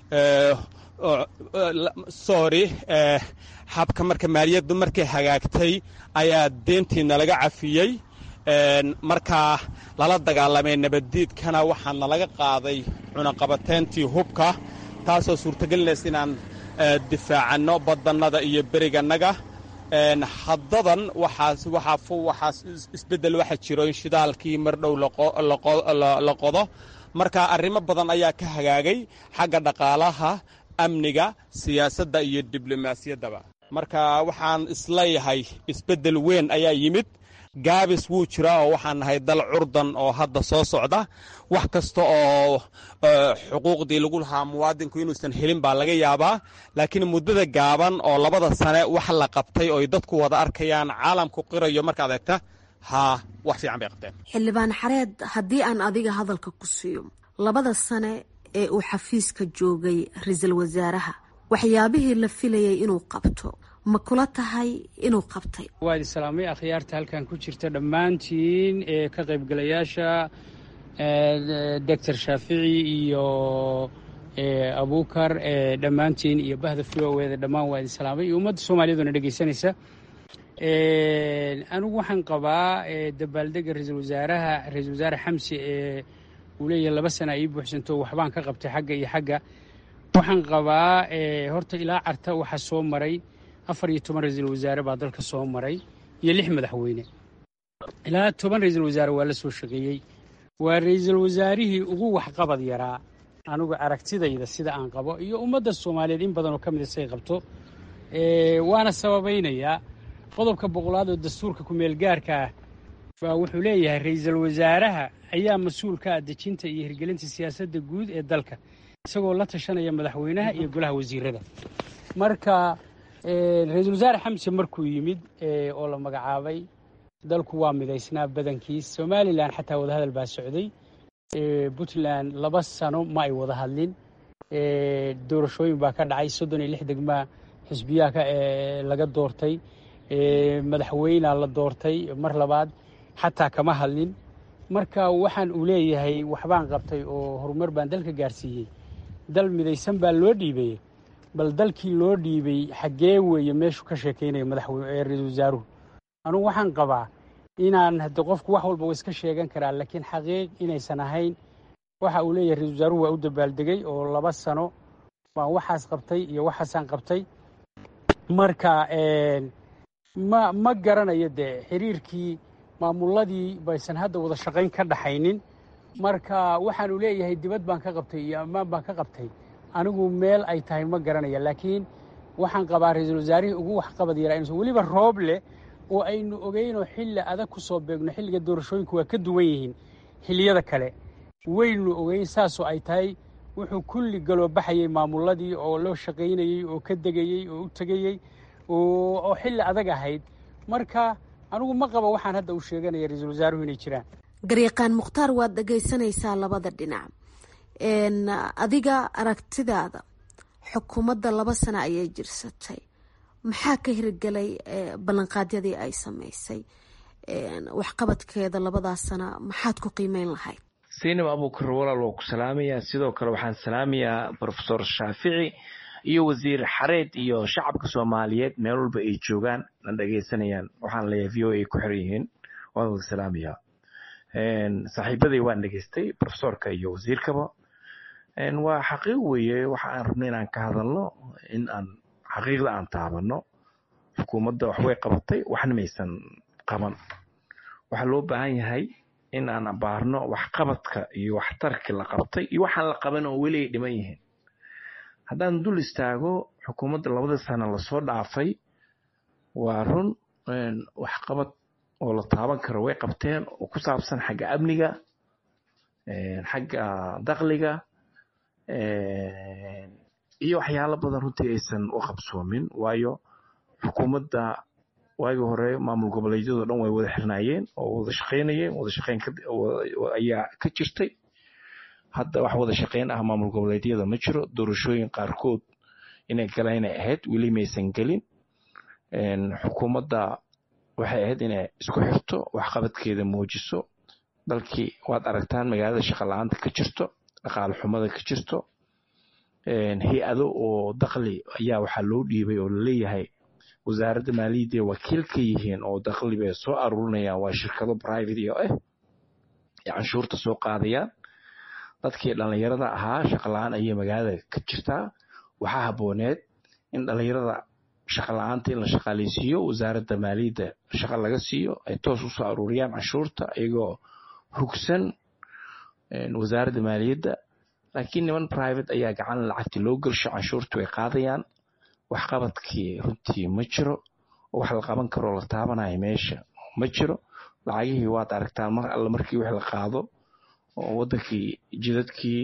sorry habka marka maaliyaddu markay hagaagtay ayaa deentiina laga cafiyey markaa lala dagaalamay nabaddiidkana waxaana laga qaaday cunaqabateyntii hubka taasoo suurtagelinaysa inaan difaacanno badannada iyo berigannaga haddadan waxaa isbeddel waxa jiro in shidaalkii mar dhow la qodo marka arrimo badan ayaa ka hagaagay xagga dhaqaalaha amniga siyaasadda iyo diblomaasiyaddaba marka waxaan isleeyahay isbeddel weyn ayaa yimid gaabis wuu jiraa oo waxaan nahay dal curdan oo hadda soo socda wax kasta oo xuquuqdii lagu lahaa muwaadinku inuusan helin baa laga yaabaa laakiin muddada gaaban oo labada sane wax la qabtay oo dadku wada arkayaan caalamku qirayo markaad eegta haa wax fiican bay qabteen xildhibaan xareed haddii aan adiga hadalka ku siiyo labada sane ee uu xafiiska joogay ra-iisul wasaaraha waxyaabihii la filayay inuu qabto ma kula tahay inuu qabtay waa idin salaamay akhyaarta halkan ku jirta dhammaantiin ee ka qaybgalayaasha doctor shaafici iyo abukar dhammaantiin iyo bahda v o eda dhammaan waa idin salaamay iyo ummadda soomaaliyaduna dhegeysanaysa anigu waxaan qabaa dabaaldega ra-iisul wasaaraha ra-iisul wasaare xamsi ee uu leeyahay laba sana ii buuxsanto waxbaan ka qabtay xagga iyo xagga waxaan qabaa horta ilaa carta waxaa soo maray afar iyo toban ra-iisul wasaare baa dalka soo maray iyo lix madaxweyne ilaa toban ra-iisul wasaare waa la soo shaqeeyey waa ra-iisul wasaarihii ugu waxqabad yaraa anigu aragtidayda sida aan qabo iyo ummadda soomaaliyeed in badanoo ka mida say qabto waana sababaynayaa qodobka boqolaad oo dastuurka ku-meelgaarka ah baa wuxuu leeyahay ra-iisul wasaaraha ayaa mas-uul ka ah dejinta iyo hirgelinta siyaasadda guud ee dalka isagoo la tashanaya madaxweynaha iyo golaha wasiirada marka ra-iisul wasaare xamse markuu yimid oo la magacaabay dalku waa midaysnaa badankiis somalilan xataa wadahadal baa socday puntland laba sano ma ay wada hadlin doorashooyin baa ka dhacay soddon iyo lix degmaa xisbiyaha laga doortay madaxweynea la doortay mar labaad xataa kama hadlin marka waxaan uu leeyahay waxbaan qabtay oo horumar baan dalka gaarsiiyey dal midaysan baa loo dhiibay bal dalkii loo dhiibay xaggee weeye meeshu ka sheekaynaya madaxweyne ra-iisul wasaaruhu anugu waxaan qabaa inaan hadde qofku wax walba wa iska sheegan karaa laakiin xaqiiq inaysan ahayn waxa uu leeyahay ra-isul wasaaruhu waa u dabaaldegay oo laba sano baan waxaas qabtay iyo waxaasaan qabtay marka ma ma garanayo dee xiriirkii maamuladii baysan hadda wada shaqayn ka dhaxaynin marka waxaanu leeyahay dibad baan ka qabtay iyo ammaan baan ka qabtay anigu meel ay tahay ma garanaya laakiin waxaan qabaa ra-iisul wasaarihii ugu waxqabad yaraa inuusan weliba roob leh oo aynu ogeynoo xilli adag ku soo beegno xilliga doorashooyinku waa ka duwan yihiin xilliyada kale waynu ogeyn saasoo ay tahay wuxuu kulli galoo baxayey maamuladii oo loo shaqaynayey oo ka degayey oo u tegayey oo xilli adag ahayd marka anigu ma qaba waxaan hadda uu sheeganaya ra-iisul wasaaruhu inay jiraan garyaqaan mukhtaar waad dhagaysanaysaa labada dhinac adiga aragtidaada xukuumadda laba sano ayay jirsatay maxaa ka hirgelay ballanqaadyadii ay samaysay waxqabadkeeda labadaas sana maxaad ku qiimeyn lahayd saynab abuukar walaal waa ku salaamayaa sidoo kale waxaan salaamayaa brofesor shaafici iyo wasiir xareed iyo shacabka soomaaliyeed meel walba ay joogaan na dhegeysanayaan waxaan leeyahay v o a ku xiran yihiin waan wada salaamayaa saaxiibaday waan dhegeystay profesorka iyo wasiirkaba waa xaqiiq weeye waxa aan rabnay inaan ka hadalno in aan xaqiiqda aan taabano xukuumadda waxbay qabatay waxna maysan qaban waxaa loo baahan yahay in aan abaarno waxqabadka iyo waxtarki la qabtay iyo waxaan la qaban oo weli ay dhiman yihiin haddaan dul istaago xukuumadda labada sano lasoo dhaafay waa run waxqabad oo la taaban karo way qabteen oo ku saabsan xagga amniga xagga dakliga iyo waxyaalo badan runtii aysan u qabsoomin waayo xukuumadda waagii hore maamul goboleedyado dhan way wada xirnaayeen oo wada shaqaynayeen wada shaqayn ayaa ka jirtay hadda wax wada shaqayn ah maamul goboleedyada ma jiro doorashooyin qaarkood inay galaan inay ahayd weli maysan gelin xukuumadda waxay ahayd inay isku xirto waxqabadkeeda muujiso dalkii waad aragtaan magaalada shaqa la-aanta ka jirto dhaqaale xumada ka jirto hay-ado oo dakli ayaa waxaa loo dhiibay oo laleeyahay wasaaradda maaliyadda wakiil ka yihiin oo dakli bay soo aruurinayaan waa shirkado private iyo ah ee canshuurta soo qaadayaan dadkii dhallinyarada ahaa shaqa la-aan ayay magaalada ka jirtaa waxaa habooneed in dhallinyarada shaqa la-aanta in la shaqaaleysiiyo wasaaradda maaliyadda shaqa laga siiyo ay toos u soo aruuriyaan canshuurta iyagoo hugsan wasaaradda maaliyadda laakiin niman private ayaa gacan lacagti loo gelsho canshuurta way qaadayaan waxqabadkii runtii ma jiro oo wax la qaban karoo la taabanayo meesha ma jiro lacagihii waad aragtaan mar alle markii wax la qaado oo wadankii jidadkii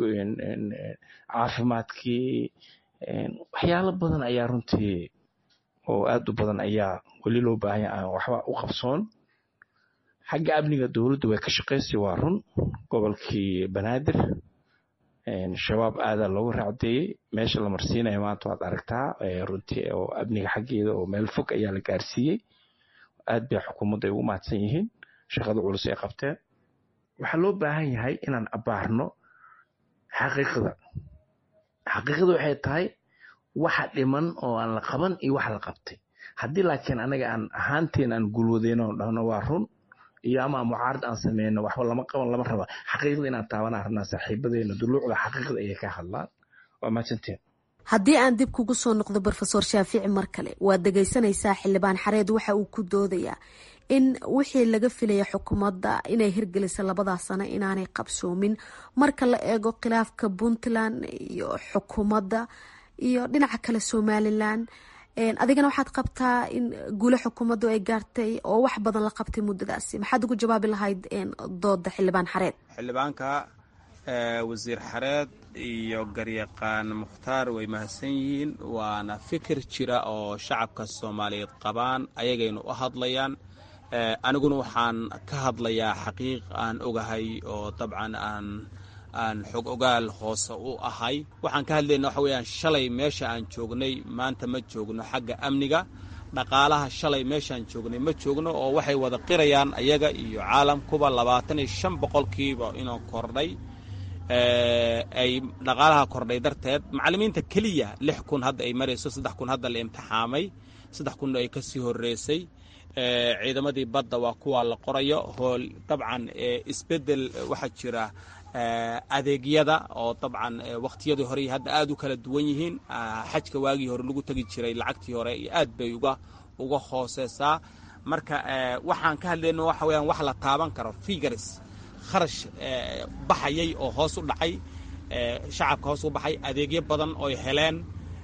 caafimaadkii waxyaalo badan ayaa runtii oo aad u badan ayaa weli loo baahanya aan waxba u qabsoon xagga amniga dowladdu way ka shaqaysay waa run gobolkii banaadir shabaab aadaa loogu raacdeeyey meesha la marsiinayo maanta waad aragtaa runtii oo amniga xaggeeda oo meel fog ayaa la gaarsiiyey aad bay xukuumadda ay ugu mahadsan yihiin shaqada culus ay qabteen waxaa loo baahan yahay inaan abaarno xaqiiqda xaqiiqda waxay tahay waxa dhiman oo aan la qaban iyo wax la qabtay haddii laakiin anaga aan ahaanteen aan gulwadeyno dhahno waa run iyo ama mucaarad aan sameyno waxba lama qaban lama raba xaqiiqda inaan taabanaa rabnaa saaxiibadeena duluucda xaqiiqda ayay ka hadlaan waa mahadsanteen haddii aan dib kugu soo noqdo rofesor shaafici mar kale waad dhegaysanaysaa xildhibaan xareed waxa uu ku doodayaa in wixii laga filaya xukuumadda inay hirgelisa labadaas sano inaanay qabsoomin marka la eego khilaafka puntland iyo xukuumadda iyo dhinaca kale somalilan adigana waxaad qabtaa in guule xukuumaddu ay gaartay oo wax badan la qabtay muddadaasi maxaad ugu jawaabi lahayd dooda xildhibaan xareed xildhibaanka wasiir xareed iyo garyaqaan mukhtaar way mahadsan yihiin waana fikir jira oo shacabka soomaaliyeed qabaan ayagaynu u hadlayaan aniguna waxaan ka hadlayaa xaqiiq aan ogahay oo dabcan aan aan xog ogaal hoose u ahay waxaan ka hadlayna waxa weeyaan shalay meesha aan joognay maanta ma joogno xagga amniga dhaqaalaha shalay meeshaan joognay ma joogno oo waxay wada qirayaan ayaga iyo caalamkuba labaatan iyo shan boqolkiiba inuu kordhay ay dhaqaalaha kordhay darteed macallimiinta keliya lix kun hadda ay marayso saddex kun hadda la imtixaamay saddex kun ay ka sii horreysay ciidamadii badda waa kuwa la qorayo hool dabcan isbeddel waxaa jira adeegyada oo dabcan wakhtiyadii hore hadda aad u kala duwan yihiin xajka waagii hore lagu tegi jiray lacagtii hore iyo aad bay uga uga hooseysaa marka waxaan ka hadlayno waxa weyaan wax la taaban karo figars kharash baxayay oo hoos u dhacay shacabka hoos u baxay adeegyo badan oy heleen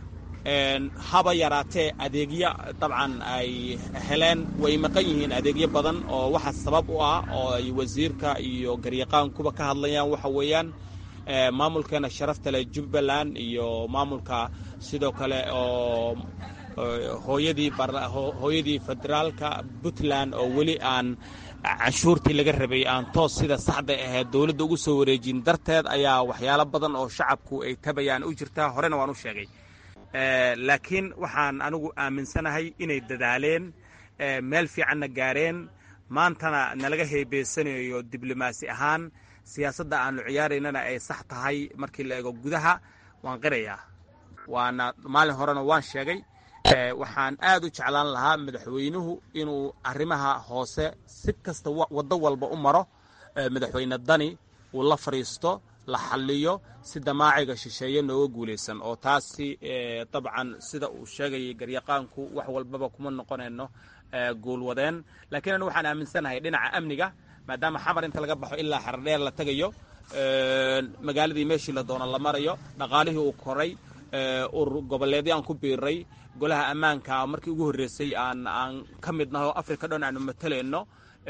haba yaraatee adeegyo dabcan ay heleen way maqan yihiin adeegyo badan oo waxa sabab u ah oo ay wasiirka iyo garyaqaankuba ka hadlayaan waxa weeyaan maamulkeena sharafta leh jubbaland iyo maamulka sidoo kale oo hooyadii hooyadii federaalka puntland oo weli aan canshuurtii laga rabay aan toos sida saxda ahayd dowladda ugu soo wareejin darteed ayaa waxyaalo badan oo shacabku ay tabayaan u jirtaa horena waan u sheegay laakiin waxaan anigu aaminsanahay inay dadaaleen meel fiicanna gaareen maantana nalaga heebeysanayo diblomaasi ahaan siyaasadda aanu ciyaaraynana ay sax tahay markii la eego gudaha waan qirayaa waana maalin horena waan sheegay waxaan aad u jeclaan lahaa madaxweynuhu inuu arrimaha hoose si kasta waddo walba u maro madaxweyne dani uu la fadhiisto la xalliyo si damaaciga shisheeye nooga guulaysan oo taasi dabcan sida uu sheegayay garyaqaanku wax walbaba kuma noqonayno guulwadeen laakiin anu waxaan aaminsanahay dhinaca amniga maadaama xamar inta laga baxo ilaa xardheer la tegayo magaaladii meeshii la doono la marayo dhaqaalihii uu koray urur goboleedyo aan ku biiray golaha ammaanka markii ugu horreysay aan aan ka mid naho africa dhan aanu matalayno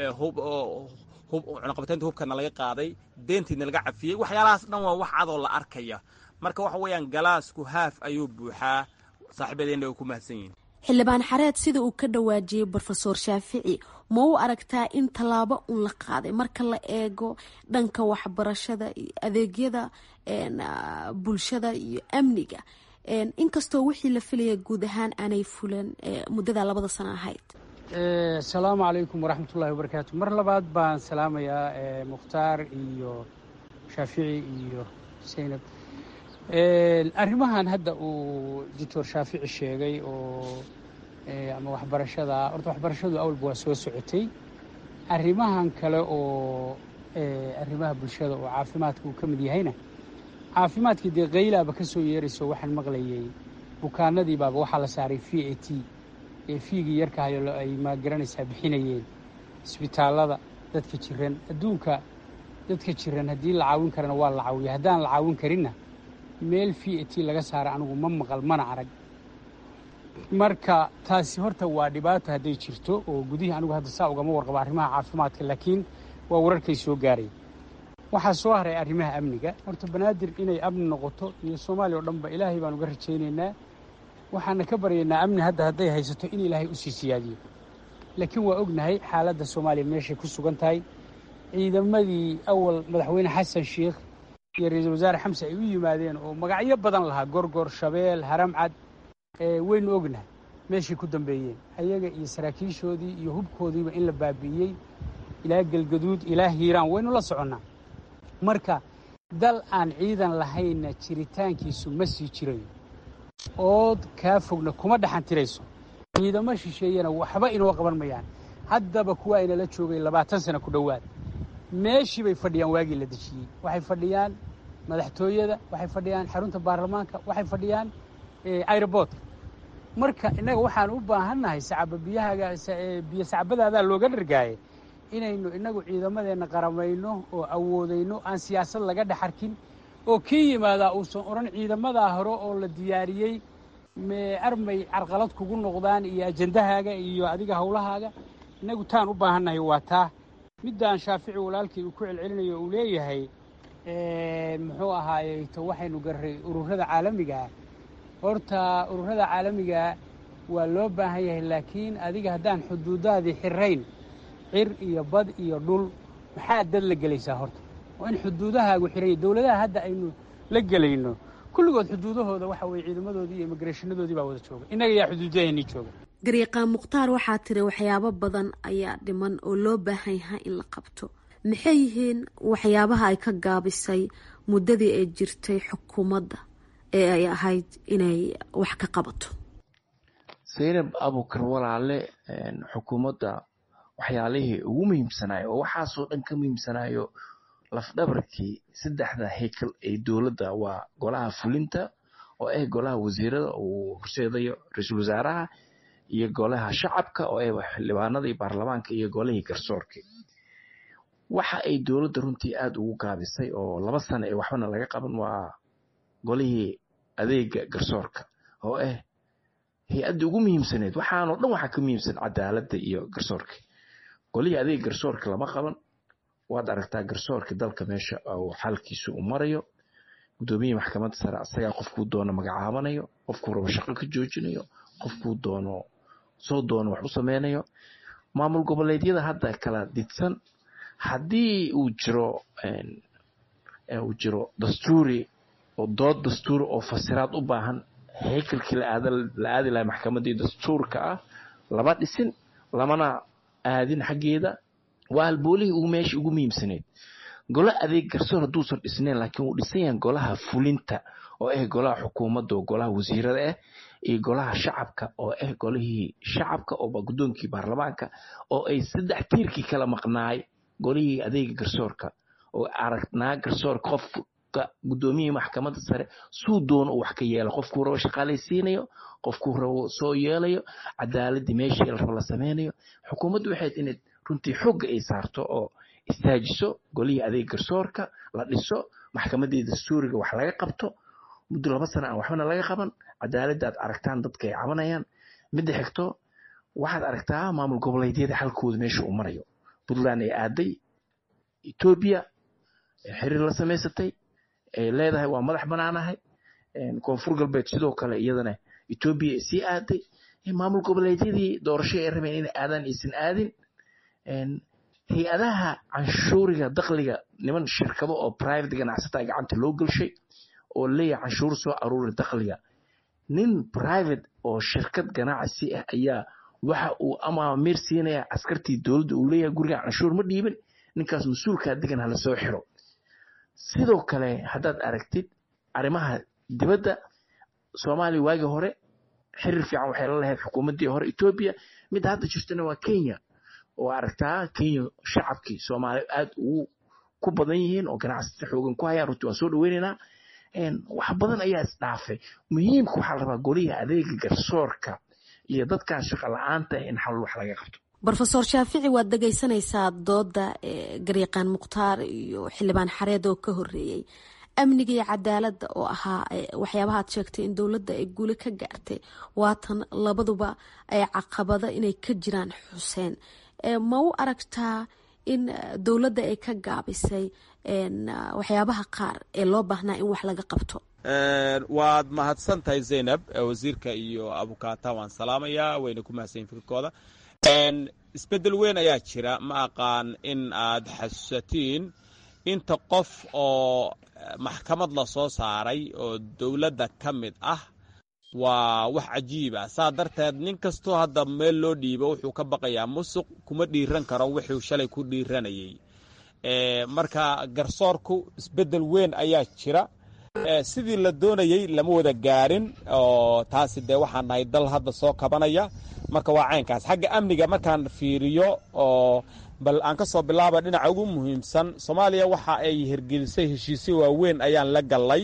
cunaqabataynta hubkana laga qaaday deentiina laga cafiyey waxyaalahaas dhan waa wax cadoo la arkaya marka waxa weeyaan galaasku haaf ayuu buuxaa saaxiibadeena way ku mahadsan yihin xildhibaan xareed sida uu ka dhawaajiyey brofesor shaafici ma u aragtaa in tallaabo un la qaaday marka la eego dhanka waxbarashada iyo adeegyada bulshada iyo amniga inkastoo wixii la filaya guud ahaan aanay fulan muddada labada sano ahayd asalaamu calaykum waraxmatullahi wabarakaatu mar labaad baan salaamayaa mukhtaar iyo shaafici iyo saynab arrimahan hadda uu doctor shaafici sheegay oo ama waxbarashada horta waxbarashadu awalba waa soo socotay arrimahan kale oo arrimaha bulshada oo caafimaadka uu ka mid yahayna caafimaadkii dee qaylaaba ka soo yeerayso waxaan maqlayay bukaanadii baaba waxaa la saaray v a t ee fiigii yarkahayo ay maagaranaysaa bixinayeen isbitaallada dadka jiran adduunka dadka jiran haddii la caawin karana waa la caawiya haddaan la caawin karinna meel v a t laga saara anigu ma maqal mana arag marka taasi horta waa dhibaato hadday jirto oo gudihii anigu hadda saa ugama warqaba arrimaha caafimaadka laakiin waa wararkay soo gaaray waxaa soo haray arrimaha amniga horta banaadir inay amni noqoto iyo soomaaliya oo dhanba ilaahay baan uga rajaynaynaa waxaana ka baryaynaa amni hadda hadday haysato in ilaahay u sii siyaadiyo laakiin waa ognahay xaaladda soomaaliya meeshay ku sugan tahay ciidamadii awal madaxweyne xasan sheikh iyo ra-iisul wasaare xamse ay u yimaadeen oo magacyo badan lahaa gorgor shabeel haramcad waynu ognahay meeshay ku dambeeyeen ayaga iyo saraakiishoodii iyo hubkoodiiba in la baabi'iyey ilaa galgaduud ilaa hiiraan waynu la soconnaa marka dal aan ciidan lahaynna jiritaankiisu ma sii jirayo ood kaa fogna kuma dhaxan tirayso ciidamo shisheeyana waxba inoo qaban mayaan haddaba kuwa aynala joogay labaatan sana ku dhowaad meeshii bay fadhiyaan waagii la dejiyey waxay fadhiyaan madaxtooyada waxay fadhiyaan xarunta baarlamaanka waxay fadhiyaan airoboortka marka innaga waxaan u baahannahay sacaba biyahaga biyo sacbadaadaa looga dhargaaye inaynu innagu ciidamadeenna qaramayno oo awoodayno aan siyaasad laga dhex arkin oo kii yimaadaa uusan odhan ciidamadaa hore oo la diyaariyey armay carqalad kugu noqdaan iyo ajendahaaga iyo adiga howlahaaga innagu taan u baahannahay waa taa middaan shaafici walaalkii uu ku celcelinayo uu leeyahay muxuu ahaaye to waxaynu garray ururada caalamigaa horta ururada caalamigaa waa loo baahan yahay laakiin adiga haddaan xuduudaadii xirayn cir iyo bad iyo dhul maxaa dad la gelaysaa horta waa in xuduudahaagu xiranya dowladaha hadda aynu la gelayno kulligood xuduudahooda waxa weye ciidamadoodii iyo immigreshanadoodii baa wada jooga innaga yaa xuduudaheennii jooga gariiqaan mukhtaar waxaa tiri waxyaabo badan ayaa dhiman oo loo baahan yahay in la qabto maxay yihiin waxyaabaha ay ka gaabisay muddadii ay jirtay xukuumadda ee ay ahayd inay wax ka qabato saynab abukar walaale xukuumadda waxyaalihii ugu muhiimsanayo oo waxaasoo dhan ka muhiimsanayo lafdhabarkii saddexda heykal ee dowladda waa golaha fulinta oo ah golaha wasiirada uu horseedayo ra-iisul wasaaraha iyo golaha shacabka oo ah xildhibaanadii baarlamaanka iyo golihii garsoorka waxa ay dowladda runtii aada ugu gaabisay oo laba sano ee waxbana laga qaban waa golihii adeega garsoorka oo ah hay-addii ugu muhiimsaneed waxaanoo dhan waxaa ka muhiimsan cadaaladda iyo garsoorka golihii adeega garsoorka lama qaban waad aragtaa garsoorka dalka meesha uu xalkiisu u marayo gudoomiyihii maxkamadda sare asagaa qofkuu doono magacaabanayo qofkuu rabo shaqo ka joojinayo qofkuu doono soo doono wax u sameynayo maamul goboleedyada hadda kala didsan haddii uu jiro uu jiro dastuuri oo dood dastuuri oo fasiraad u baahan heykalkii la aadi lahay maxkamaddii dastuurka ah lama dhisin lamana aadin xaggeeda waa halboolihii ugu meeshii ugu muhiimsaneyd golo adeeg garsoor hadduusan dhisnayn laakiin wuu dhisan yahan golaha fulinta oo ah golaha xukuumadda oo golaha wasiirada ah iyo golaha shacabka oo ah golihii shacabka oo guddoonkii baarlamaanka oo ay saddex tiirkii kala maqnaay golihii adeega garsoorka oo aragnaa garsoorka qofka guddoomiyihii maxkamadda sare suu doono uu wax ka yeelo qofkuu rabo shaqaalaysiinayo qofkuu rabo soo yeelayo cadaaladii meeshii la rabo la sameynayo xukuumaddu waxayd inay runtii xooga ay saarto oo istaajiso golihii adeeg garsoorka la dhiso maxkamaddii dastuuriga wax laga qabto muddo laba sana aan waxbana laga qaban cadaaladda aad aragtaan dadka ay cabanayaan midda xigto waxaad aragtaa maamul goboleedyada xalkooda meesha uu marayo puntland ay aaday etoobiya xiriir la samaysatay ay leedahay waa madax banaanahay koonfur galbeed sidoo kale iyadana etoobiya ay sii aaday maamul goboleedyadii doorasho ay rabeen inay aadaan aysan aadin hay-adaha canshuuriga dakliga niman shirkado oo private ganacsataa gacanta loo gelshay oo leeyahay canshuur soo aruuri dakliga nin private oo shirkad ganacsi ah ayaa waxa uu amaamiir siinaya askartii dowladda uu leeyahay guriga canshuur ma dhiibin ninkaas mas-uulkaa degan hala soo xiro sidoo kale haddaad aragtid arrimaha dibadda soomaaliya waagii hore xiriir fiican waxay la lahayd xukuumaddii hore etoobiya midda hadda jirtana waa kenya oo aragtaa kenya shacabkii soomaaliya aada ugu ku badan yihiin oo ganacsata xoogan ku hayaan runtii waan soo dhaweynaynaa wax badan ayaa isdhaafay muhiimka waxaa la rabaa golihii adeega garsoorka iyo dadkan shaqo la-aanta in xal wax laga qabto rofeor shaafici waad dhegeysanaysaa dooda garyaqaan mukhtaar iyo xildhibaan xareed oo ka horeeyey amniga iyo cadaaladda oo ahaa waxyaabaha ad sheegtay in dowladda ay guuli ka gaartay waatan labaduba ay caqabado inay ka jiraan xuseen ma u aragtaa in dowladda ay ka gaabisay waxyaabaha qaar ee loo baahnaa in wax laga qabto waad mahadsan tahay zaynab wasiirka iyo abukaata waan salaamayaa wayna ku mahadsanyiin fikirkooda isbeddel weyn ayaa jira ma aqaan in aad xasuusatiin inta qof oo maxkamad la soo saaray oo dowladda ka mid ah waa wax cajiib ah saa darteed nin kastoo hadda meel loo dhiibo wuxuu ka baqayaa musuq kuma dhiiran karo wuxuu shalay ku dhiiranayay marka garsoorku isbeddel weyn ayaa jira sidii la doonayey lama wada gaarin oo taasi dee waxaan nahay dal hadda soo kabanaya marka waa caynkaas xagga amniga markaan fiiriyo oo bal aan ka soo bilaaba dhinaca ugu muhiimsan soomaaliya waxa ay hirgelisay heshiisyo waaweyn ayaan la gallay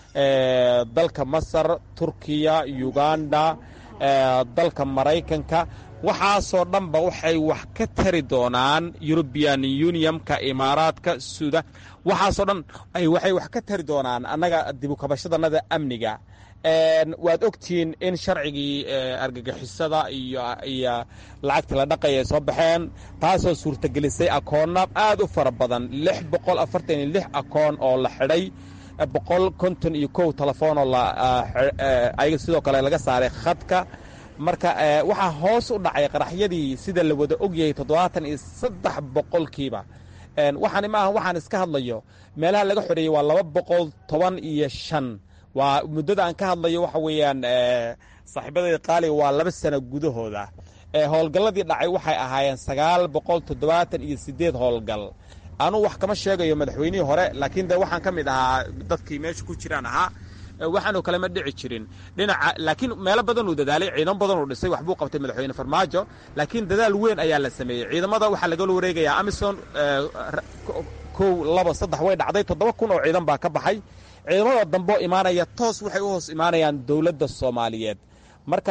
dalka masar turkiya uganda dalka maraykanka waxaasoo dhanba waxay wax ka tari doonaan eurubian unionka imaaraadka suudan waxaasoo dhan waxay wax ka tari doonaan annaga dibukabashadanada amniga waad ogtihiin in sharcigii argagixisada iyo lacagtii la dhaqaya ay soo baxeen taasoo suurtagelisay akoonna aad u fara badan lix boqol afartan iyo lix akoon oo la xidhay boqol konton iyo kow telefoonoo ayaga sidoo kale laga saaray khadka marka waxaa hoos u dhacay qaraxyadii sida la wada ogyahay toddobaatan iyo saddex boqolkiiba waxaani maaha waxaan iska hadlayo meelaha laga xoreeyey waa laba boqol toban iyo shan waa muddada aan ka hadlayo waxa weeyaan saaxiibadayda qaaliga waa laba sano gudahooda howlgalladii dhacay waxay ahaayeen sagaal boqol toddobaatan iyo siddeed howlgal anuu wax kama sheegayo madaxweynihii hore laakiin de waxaan ka mid ahaa dadkii meesha ku jiraan ahaa waxaanoo kale ma dhici jirin dhinaca laakiin meelo badan uu dadaalay ciidamo badan uu dhisay waxbuu qabtay madaxweyne farmaajo laakiin dadaal weyn ayaa la sameeyey ciidamada waxaa lagala wareegayaa amison kow laba saddex way dhacday toddoba kun oo ciidan baa ka baxay ciidamada damboo imaanaya toos waxay u hoos imaanayaan dowladda soomaaliyeed marka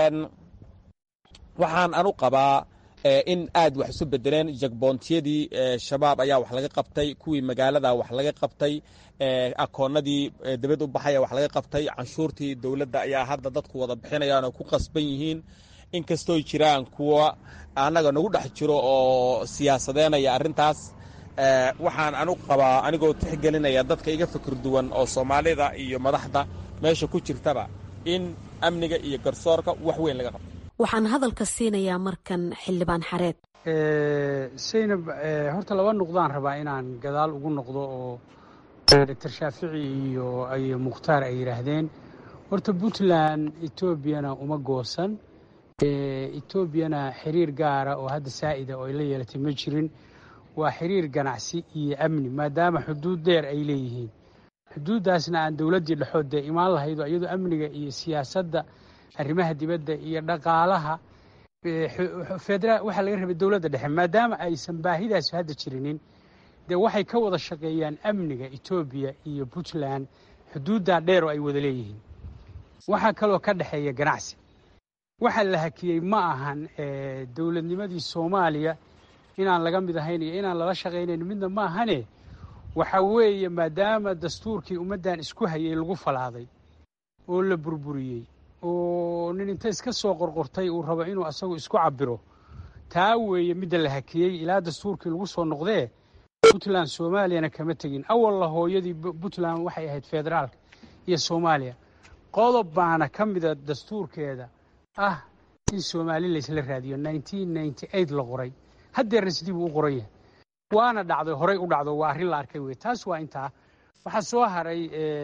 waxaan anu qabaa in aad wax isu bedeleen jagboontiyadii shabaab ayaa wax laga qabtay kuwii magaalada wax laga qabtay akoonadii dibad u baxaya wax laga qabtay canshuurtii dowladda ayaa hadda dadku wada bixinayaan oo ku qasban yihiin inkastooy jiraan kuwa annaga nagu dhex jiro oo siyaasadeenaya arrintaas waxaan anu qabaa anigoo tixgelinaya dadka iga fikir duwan oo soomaalida iyo madaxda meesha ku jirtaba in amniga iyo garsoorka wax weyn laga qabto waxaan hadalka siinayaa markan xildhibaan xareed saynab horta laba nuqdaan rabaa inaan gadaal ugu noqdo oo doctor shaafici iyo iyo mukhtaar ay yidhaahdeen horta puntland etoobiyana uma goosan etoobiyana xiriir gaara oo hadda saa'ida oo ay la yeelatay ma jirin waa xiriir ganacsi iyo amni maadaama xuduud dheer ay leeyihiin xuduuddaasna aan dowladdii dhexood dee imaan lahaydo iyadoo amniga iyo siyaasadda arrimaha dibadda iyo dhaqaalaha federaal waxaa laga rabay dowladda dhexe maadaama aysan baahidaas hadda jirinin dee waxay ka wada shaqeeyaan amniga etoobiya iyo puntland xuduuddaa dheer oo ay wada leeyihiin waxaa kaloo ka dhexeeya ganacsi waxa la hakiyey ma ahan dowladnimadii soomaaliya inaan laga mid ahayn iyo inaan lala shaqaynayn midna ma ahane waxa weeye maadaama dastuurkii ummaddan isku hayay lagu falaaday oo la burburiyey oo nin inta iska soo qorqortay uu rabo inuu asagu isku cabiro taa weeye midda la hakiyey ilaa dastuurkii lagu soo noqdee puntland soomaaliyana kama tegin awalla hooyadii puntland waxay ahayd federaalka iyo soomaaliya qodob baana ka mida dastuurkeeda ah in soomaali laysla raadiyo la qoray haddeerna sidii buu u qoran yahay waana dhacday horay u dhacdo waa arrin la arkay wey taas waa intaa waxaa soo haray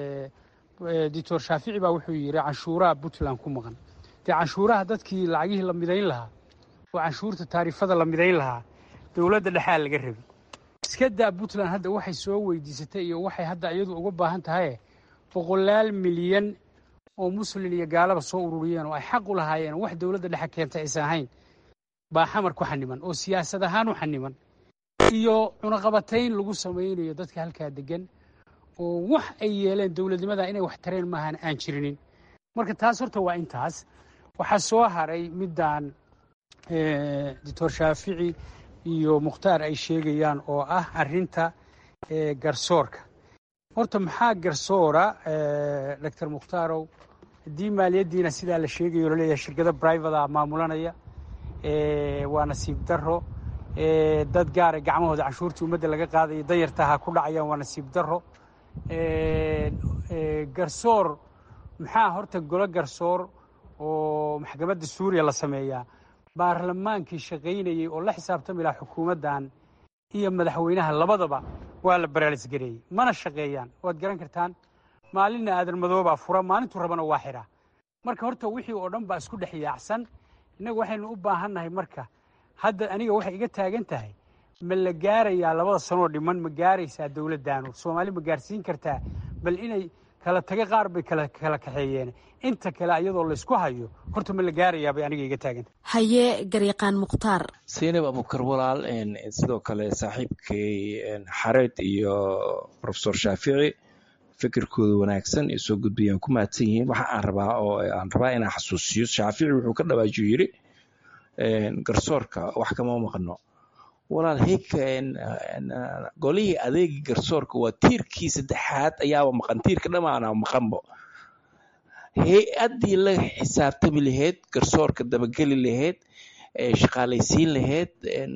doctor shaafici baa wuxuu yidhi canshuuraha puntland ku maqan dee canshuuraha dadkii lacagihii la midayn lahaa oo canshuurta taarifada la midayn lahaa dowladda dhexaa laga rabi iska daa puntland hadda waxay soo weydiisatay iyo waxay hadda iyadu uga baahan tahaye boqolaal milyan oo muslin iyo gaalaba soo ururiyeen oo ay xaq u lahaayeen wax dowladda dhexe keentay aysan ahayn baa xamar ku xaniman oo siyaasad ahaan u xaniman iyo cunaqabatayn lagu samaynayo dadka halkaa degan oo wax ay yeeleen dowladnimada inay wax tareen maahan aan jirinin marka taas horta waa intaas waxaa soo haray middan doctor shaafici iyo mukhtaar ay sheegayaan oo ah arrinta garsoorka horta maxaa garsoora doctor mukhtarow haddii maaliyaddiina sidaa la sheegayo laleeyahay shirkado brivata maamulanaya waa nasiib daro dad gaara gacmahooda canshuurtii ummadda laga qaadaya danyartaha ku dhacayaan waa nasiib daro garsoor maxaa horta golo garsoor oo maxkamadda suuriya la sameeyaa baarlamaankii shaqaynayey oo la xisaabtami lahaa xukuumaddan iyo madaxweynaha labadaba waa la baraalisgareeyey mana shaqeeyaan waad garan kartaan maalinna aadan madoobaa fura maalintuu rabana waa xidhaa marka horta wixii oo dhan baa isku dhex yaacsan innagu waxaynu u baahannahay marka hadda aniga waxay iga taagan tahay ma la gaarayaa labada sanoo dhiman ma gaaraysaa dowladdaanu soomaali ma gaarsiin kartaa bal inay kala taga qaar bay kala kala kaxeeyeen inta kale iyadoo laysku hayo horta ma la gaarayaa bay aniga iga taagan haye garyaqaan mukhtaar saynab abukar walaal sidoo kale saaxiibkay xareed iyo rofesor shaafici fikirkooda wanaagsan ee soo gudbayaan ku mahadsan yihiin waxa aan rabaa oo aan rabaa inaan xasuusiyo shaafici wuxuu ka dhawaajiyo yiri garsoorka wax kama maqno walaal heyka golihii adeegii garsoorka waa tiirkii saddexaad ayaaba maqan tiirka dhamaana maqanbo hay-addii la xisaabtami lahayd garsoorka dabageli lahayd shaqaalaysiin lahayd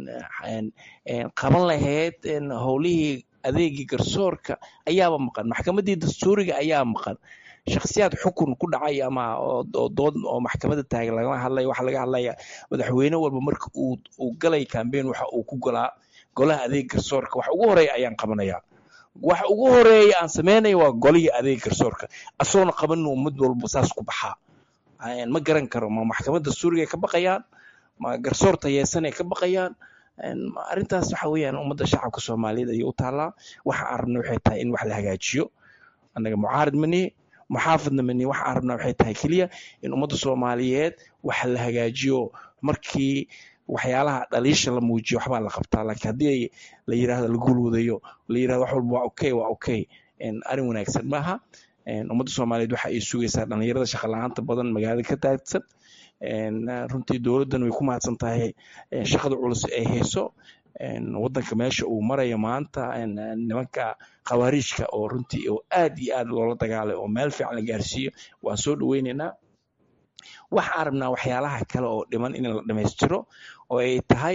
qaban lahayd howlihii adeegii garsoorka ayaaba maqan maxkamaddii dastuuriga ayaa maqan shakhsiyaad xukun ku dhacay ama dood oo maxkamadda taagan lagama hadlaya waxa laga hadlaya madaxweyne walba marka uu galay cambaign waxa uu ku golaa golaha adeeg garsoorka wax ugu horeeya ayaan qabanayaa wax ugu horeeya aan sameynaya waa golihii adeeg garsoorka asoona qabanin ummad walba saas ku baxaa ma garan karo ma maxkamadda suuriga ka baqayaan ma garsoor tayeesanay ka baqayaan arrintaas waxa weeyaan ummadda shacabka soomaaliyeed ayay u taallaa waxa aan rabna waxay tahay in wax la hagaajiyo annaga mucaarid manihi muxaafidna mani waxa aan rabnaa waxay tahay keliya in ummadda soomaaliyeed wax la hagaajiyo markii waxyaalaha dhaliisha la muujiyo waxbaa la qabtaa laakiin haddii la yidhaahdo la guulwadayo la yidhahdo wax walba waa okay waa okay arrin wanaagsan maaha ummadda soomaaliyeed waxa ay sugaysaa dhalinyarada shaqa la-aanta badan magaalada ka daadsan runtii dowladdan way ku mahadsan tahay shaqada culus ay hayso waddanka meesha uu marayo maanta nimanka khawaariijka oo runtii oo aad iyo aad loola dagaalay oo meel fiican la gaarsiiyo waan soo dhoweynaynaa waxaan rabnaa waxyaalaha kale oo dhiman in la dhammaystiro oo ay tahay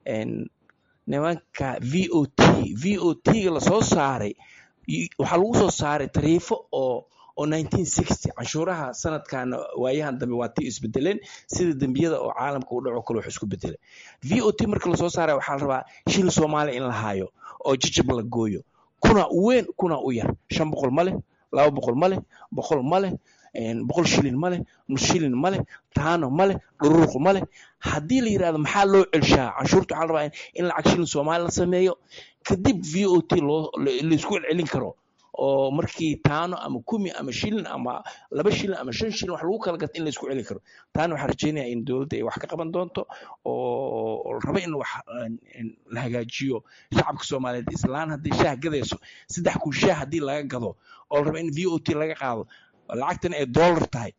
nimanka v o t v o t-ga lasoo saaray waxaa lagu soo saaray tariifo oo oo canshuuraha sanadkan waayahan dambe waa tii isbedeleen sida dembiyada oo caalamka u dhaco kale wax isku bedelay v o t marka lasoo saaraya waxaa la rabaa shil soomaaliya in la haayo oo jijib la gooyo kuna u weyn kuna u yar shan boqol ma leh laba boqol ma leh boqol ma leh boqol shilin ma leh nus shilin ma leh taano ma leh dhururuq ma leh haddii la yidhahdo maxaa loo celshaa canshuurta waxaa la rabaa in lacag shilin soomaali la sameeyo kadib v o t loo laisku celcelin karo oo markii taano ama kumi ama shilin ama laba shilin ama shan shilin wax lagu kala gato in laisku celi karo taana waxaan rajeynaya in dowladda ay wax ka qaban doonto oo raba in wax la hagaajiyo shacabka soomaaliyeed islaan haddii shaah gadayso saddex kun shaah haddii laga gado oo raba in v o t laga qaado lacagtan ay dollar tahay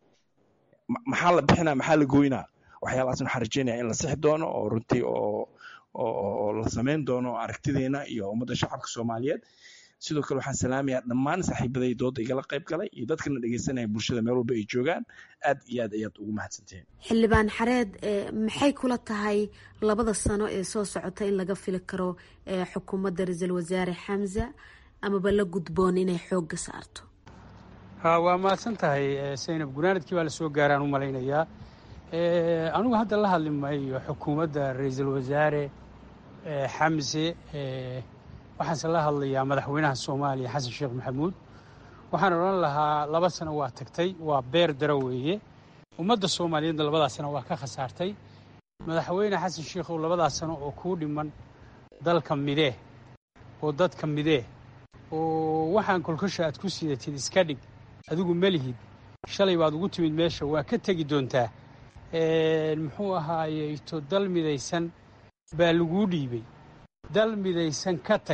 maxaa la bixinaa maxaa la goynaa waxyaalahaasna waxaan rajeynaya in la sixi doono oo runtii oo oo la samayn doono aragtideena iyo ummadda shacabka soomaaliyeed sidoo kale waxaan salaamayaa dhammaan saaxiibaday dooda igala qayb galay iyo dadkana dhegeysanaya bulshada meel walba ay joogaan aad iyo aad ayaad ugu mahadsantihiin xildhibaan xareed maxay kula tahay labada sano ee soo socota in laga fili karo xukuumadda ra-iisul wasaare xamza amaba la gudboon inay xoogga saarto ha waa mahadsan tahay saynab gunaanadkii baa lasoo gaaraan u malaynayaa anigu hadda la hadli maayo xukuumadda ra-iisul wasaare xamse waxaanse la hadlayaa madaxweynaha soomaaliya xasan sheekh maxamuud waxaan odhan lahaa laba sano waa tagtay waa beer daro weeye ummadda soomaaliyeedna labadaa sano waa ka khasaartay madaxweyne xasan sheekhow labadaa sano oo kuu dhiman dalka midee oo dadka midee oo waxaan kolkosha aad ku sidatid iska dhig adigu melihid shalay baad ugu timid meesha waa ka tegi doontaa muxuu ahaayeyto dal midaysan baa laguu dhiibay dal midaysan ka tag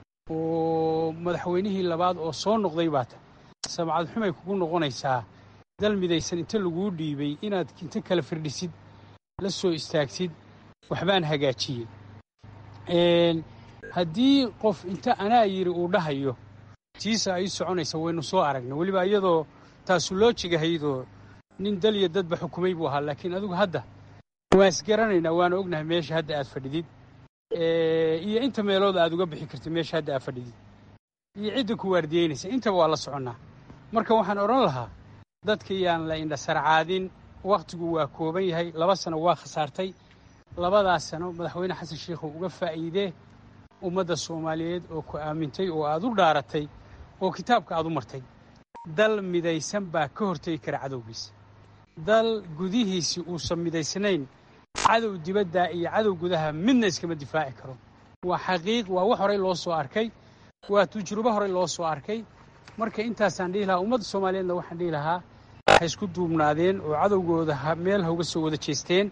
oo madaxweynihii labaad oo soo noqday baa ta samcad xumay kugu noqonaysaa dal midaysan inta laguu dhiibay inaad inta kala firdhisid la soo istaagtid waxbaan hagaajiyey haddii qof inta anaa yidhi uu dhahayo tiisa ay soconaysa waynu soo aragnay weliba iyadoo taasu loo jigahaydoo nin dal iyo dadba xukumay buu ahaa laakiin adigu hadda waan isgaranaynaa waana ognahay meesha hadda aad fadhidid iyo inta meelood aad uga bixi kartid meesha hadda aad fadhidid iyo cidda ku waardiyeynaysa intaba waa la soconnaa marka waxaan odhan lahaa dadka yaan la indhasarcaadin wakhtigu waa kooban yahay laba sano waa khasaartay labadaas sano madaxweyne xasan sheikhu uga faa'iidee ummadda soomaaliyeed oo ku aamintay oo aad u dhaaratay oo kitaabka aad u martay dal midaysan baa ka hortegi kara cadowgiisa dal gudihiisii uusan midaysnayn cadow dibadda iyo cadow gudaha midna iskama difaaci karo waa xaqiiq waa wax horey loo soo arkay waa tujrubo horey loo soo arkay marka intaasaan dhihi lahaa ummadda soomaaliyeedna waxaan dhihi lahaa waxay isku duubnaadeen oo cadowgooda meel ha uga soo wada jeesteen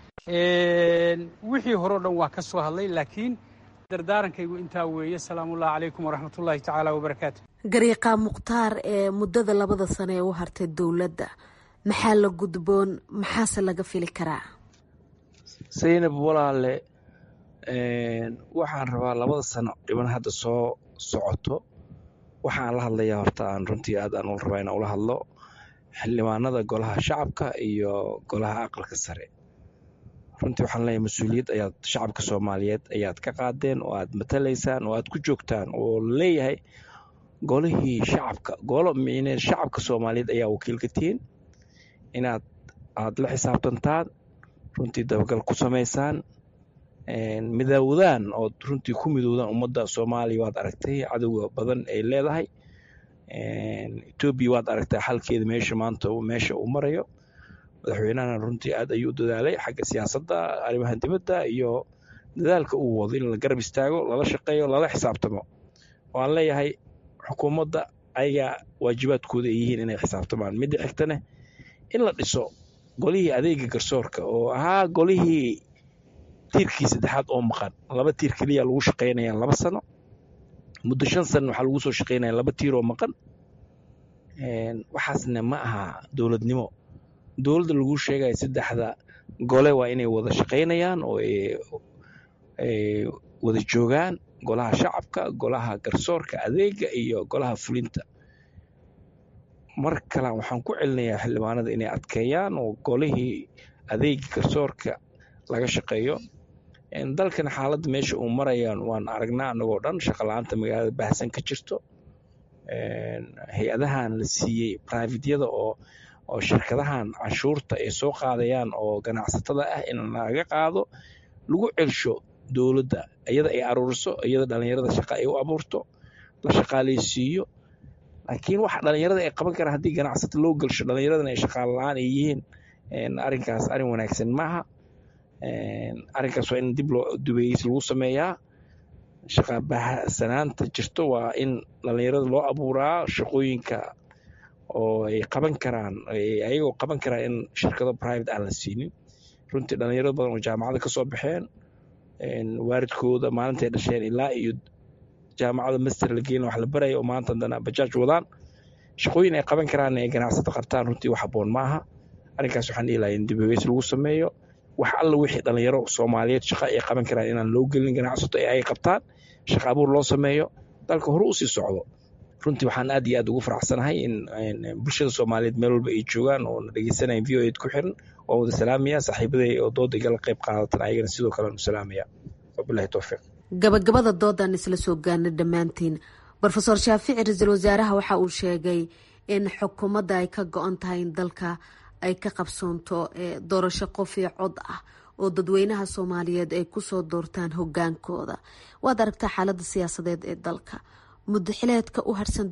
wixii hore o dhan waa ka soo hadlay laakiin dardaarankaygu intaa weeye salaamullahi calaykum waraxmatullaahi tacaala wabarakaatu gariiqa mukhtaar ee muddada labada sano ee u hartay dowladda maxaa la gudboon maxaase laga fili karaa saynab walaale waxaan rabaa labada sano dhiban hadda soo socoto waxaan la hadlayaa horta aan runtii aad aan u rabaa inaan ula hadlo xildhibaanada golaha shacabka iyo golaha aqalka sare runtii waxaan leeyahay mas-uuliyad ayaad shacabka soomaaliyeed ayaad ka qaadeen oo aad matalaysaan oo aad ku joogtaan oo leeyahay golihii shacabka golo micne shacabka soomaaliyeed ayaa wakiilka tihiin inaad aad la xisaabtantaan runtii dabagal ku samaysaan midoowdaan ood runtii ku midoowdaan ummadda soomaaliya waad aragtay cadowga badan ay leedahay etoobiya waad aragtaa xalkeeda meesha maanta meesha uu marayo madaxweynahana runtii aad ayuu u dadaalay xagga siyaasadda arrimaha dibadda iyo dadaalka uu wado in la garab istaago lala shaqeeyo lala xisaabtamo waan leeyahay xukuumadda ayagaa waajibaadkooda ay yihiin inay xisaabtamaan midda xigtane in la dhiso golihii adeega garsoorka oo ahaa golihii tiirkii saddexaad oo maqan laba tiir keliya lagu shaqaynaya laba sano muddo shan sana waxaa lagu soo shaqaynaya laba tiir oo maqan waxaasna ma aha dowladnimo dowladda lagu sheegaya saddexda gole waa inay wada shaqaynayaan oo ay wada joogaan golaha shacabka golaha garsoorka adeega iyo golaha fulinta mar kale waxaan ku celinayaa xildhibaanada inay adkeeyaan oo golihii adeega garsoorka laga shaqeeyo dalkan xaaladda meesha uu marayaan waan aragnaa anagoo dhan shaqala-aanta magaalada baahsan ka jirto hay-adahan la siiyey brivatyada oo oo shirkadahan canshuurta ay soo qaadayaan oo ganacsatada ah in laga qaado lagu celsho dowladda iyada ay aruuriso iyada dhalinyarada shaqa ay u abuurto la shaqaaleysiiyo laakiin waxa dhalinyarada ay qaban karaan haddii ganacsata loo gelsho dhalinyaradana ay shaqaale la-aan ay yihiin arrinkaas arrin wanaagsan maaha arrinkaas waa in dib loo dubeeys lagu sameeyaa shaqa bahsanaanta jirto waa in dhalinyarada loo abuuraa shaqooyinka oo ay qaban karaan ayagoo qaban karaan in shirkado private aan la siinin runtii dhalinyaro badan oo jaamacada ka soo baxeen waaridkooda maalintay dhasheen ilaa iyo jaamacada master la geelin wax la baraya oo maanta haddana bajaaj wadaan shaqooyin ay qaban karaan ay ganacsato qabtaan runtii wax habboon maaha arrinkaas waxaan dhihi lahaa in dibeweys lagu sameeyo wax alla wixii dhalinyaro soomaaliyeed shaqa ay qaban karaan inaan loo gelin ganacsato ee ay qabtaan shaqa abuur loo sameeyo dalka hore usii socdo runtii waxaan aad iyo aad ugu faraxsanahay in bulshada soomaaliyeed meel walba ay joogaan oo na dhegeysanaya v o ed ku xiran waan wada salaamaya saaxiibaday oo dooda igala qayb qaadatan ayagana sidoo kale anu salaamaya wabilahi towfiiq gabagabada doodaan isla soo gaarnay dhammaantiin rofeor shaafici ra-iisul wasaaraha waxa uu sheegay in xukuumadda ay ka go-on tahay in dalka ay ka qabsoonto doorasho qof iyo cod ah oo dadweynaha soomaaliyeed ay kusoo doortaan hogaankooda waad aragtaa xaalada siyaasadeed ee dalka muddo xileedka u harsan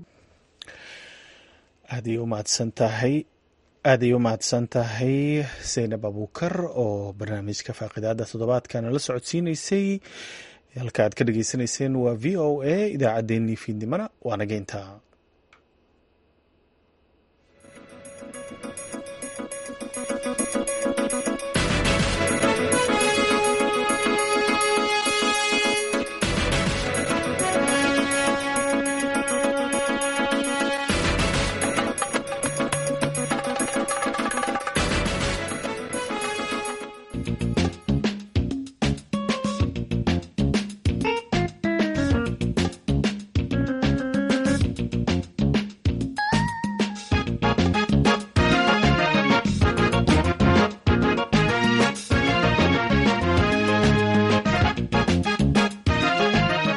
aaday u mahadsan tahay aaday u mahadsan tahay saynab abuukar oo barnaamijka faaqidaada toddobaadkana la socodsiineysay halka aad ka dhageysaneyseen waa v o a idaacaddeenii fiidnimana waa nageynta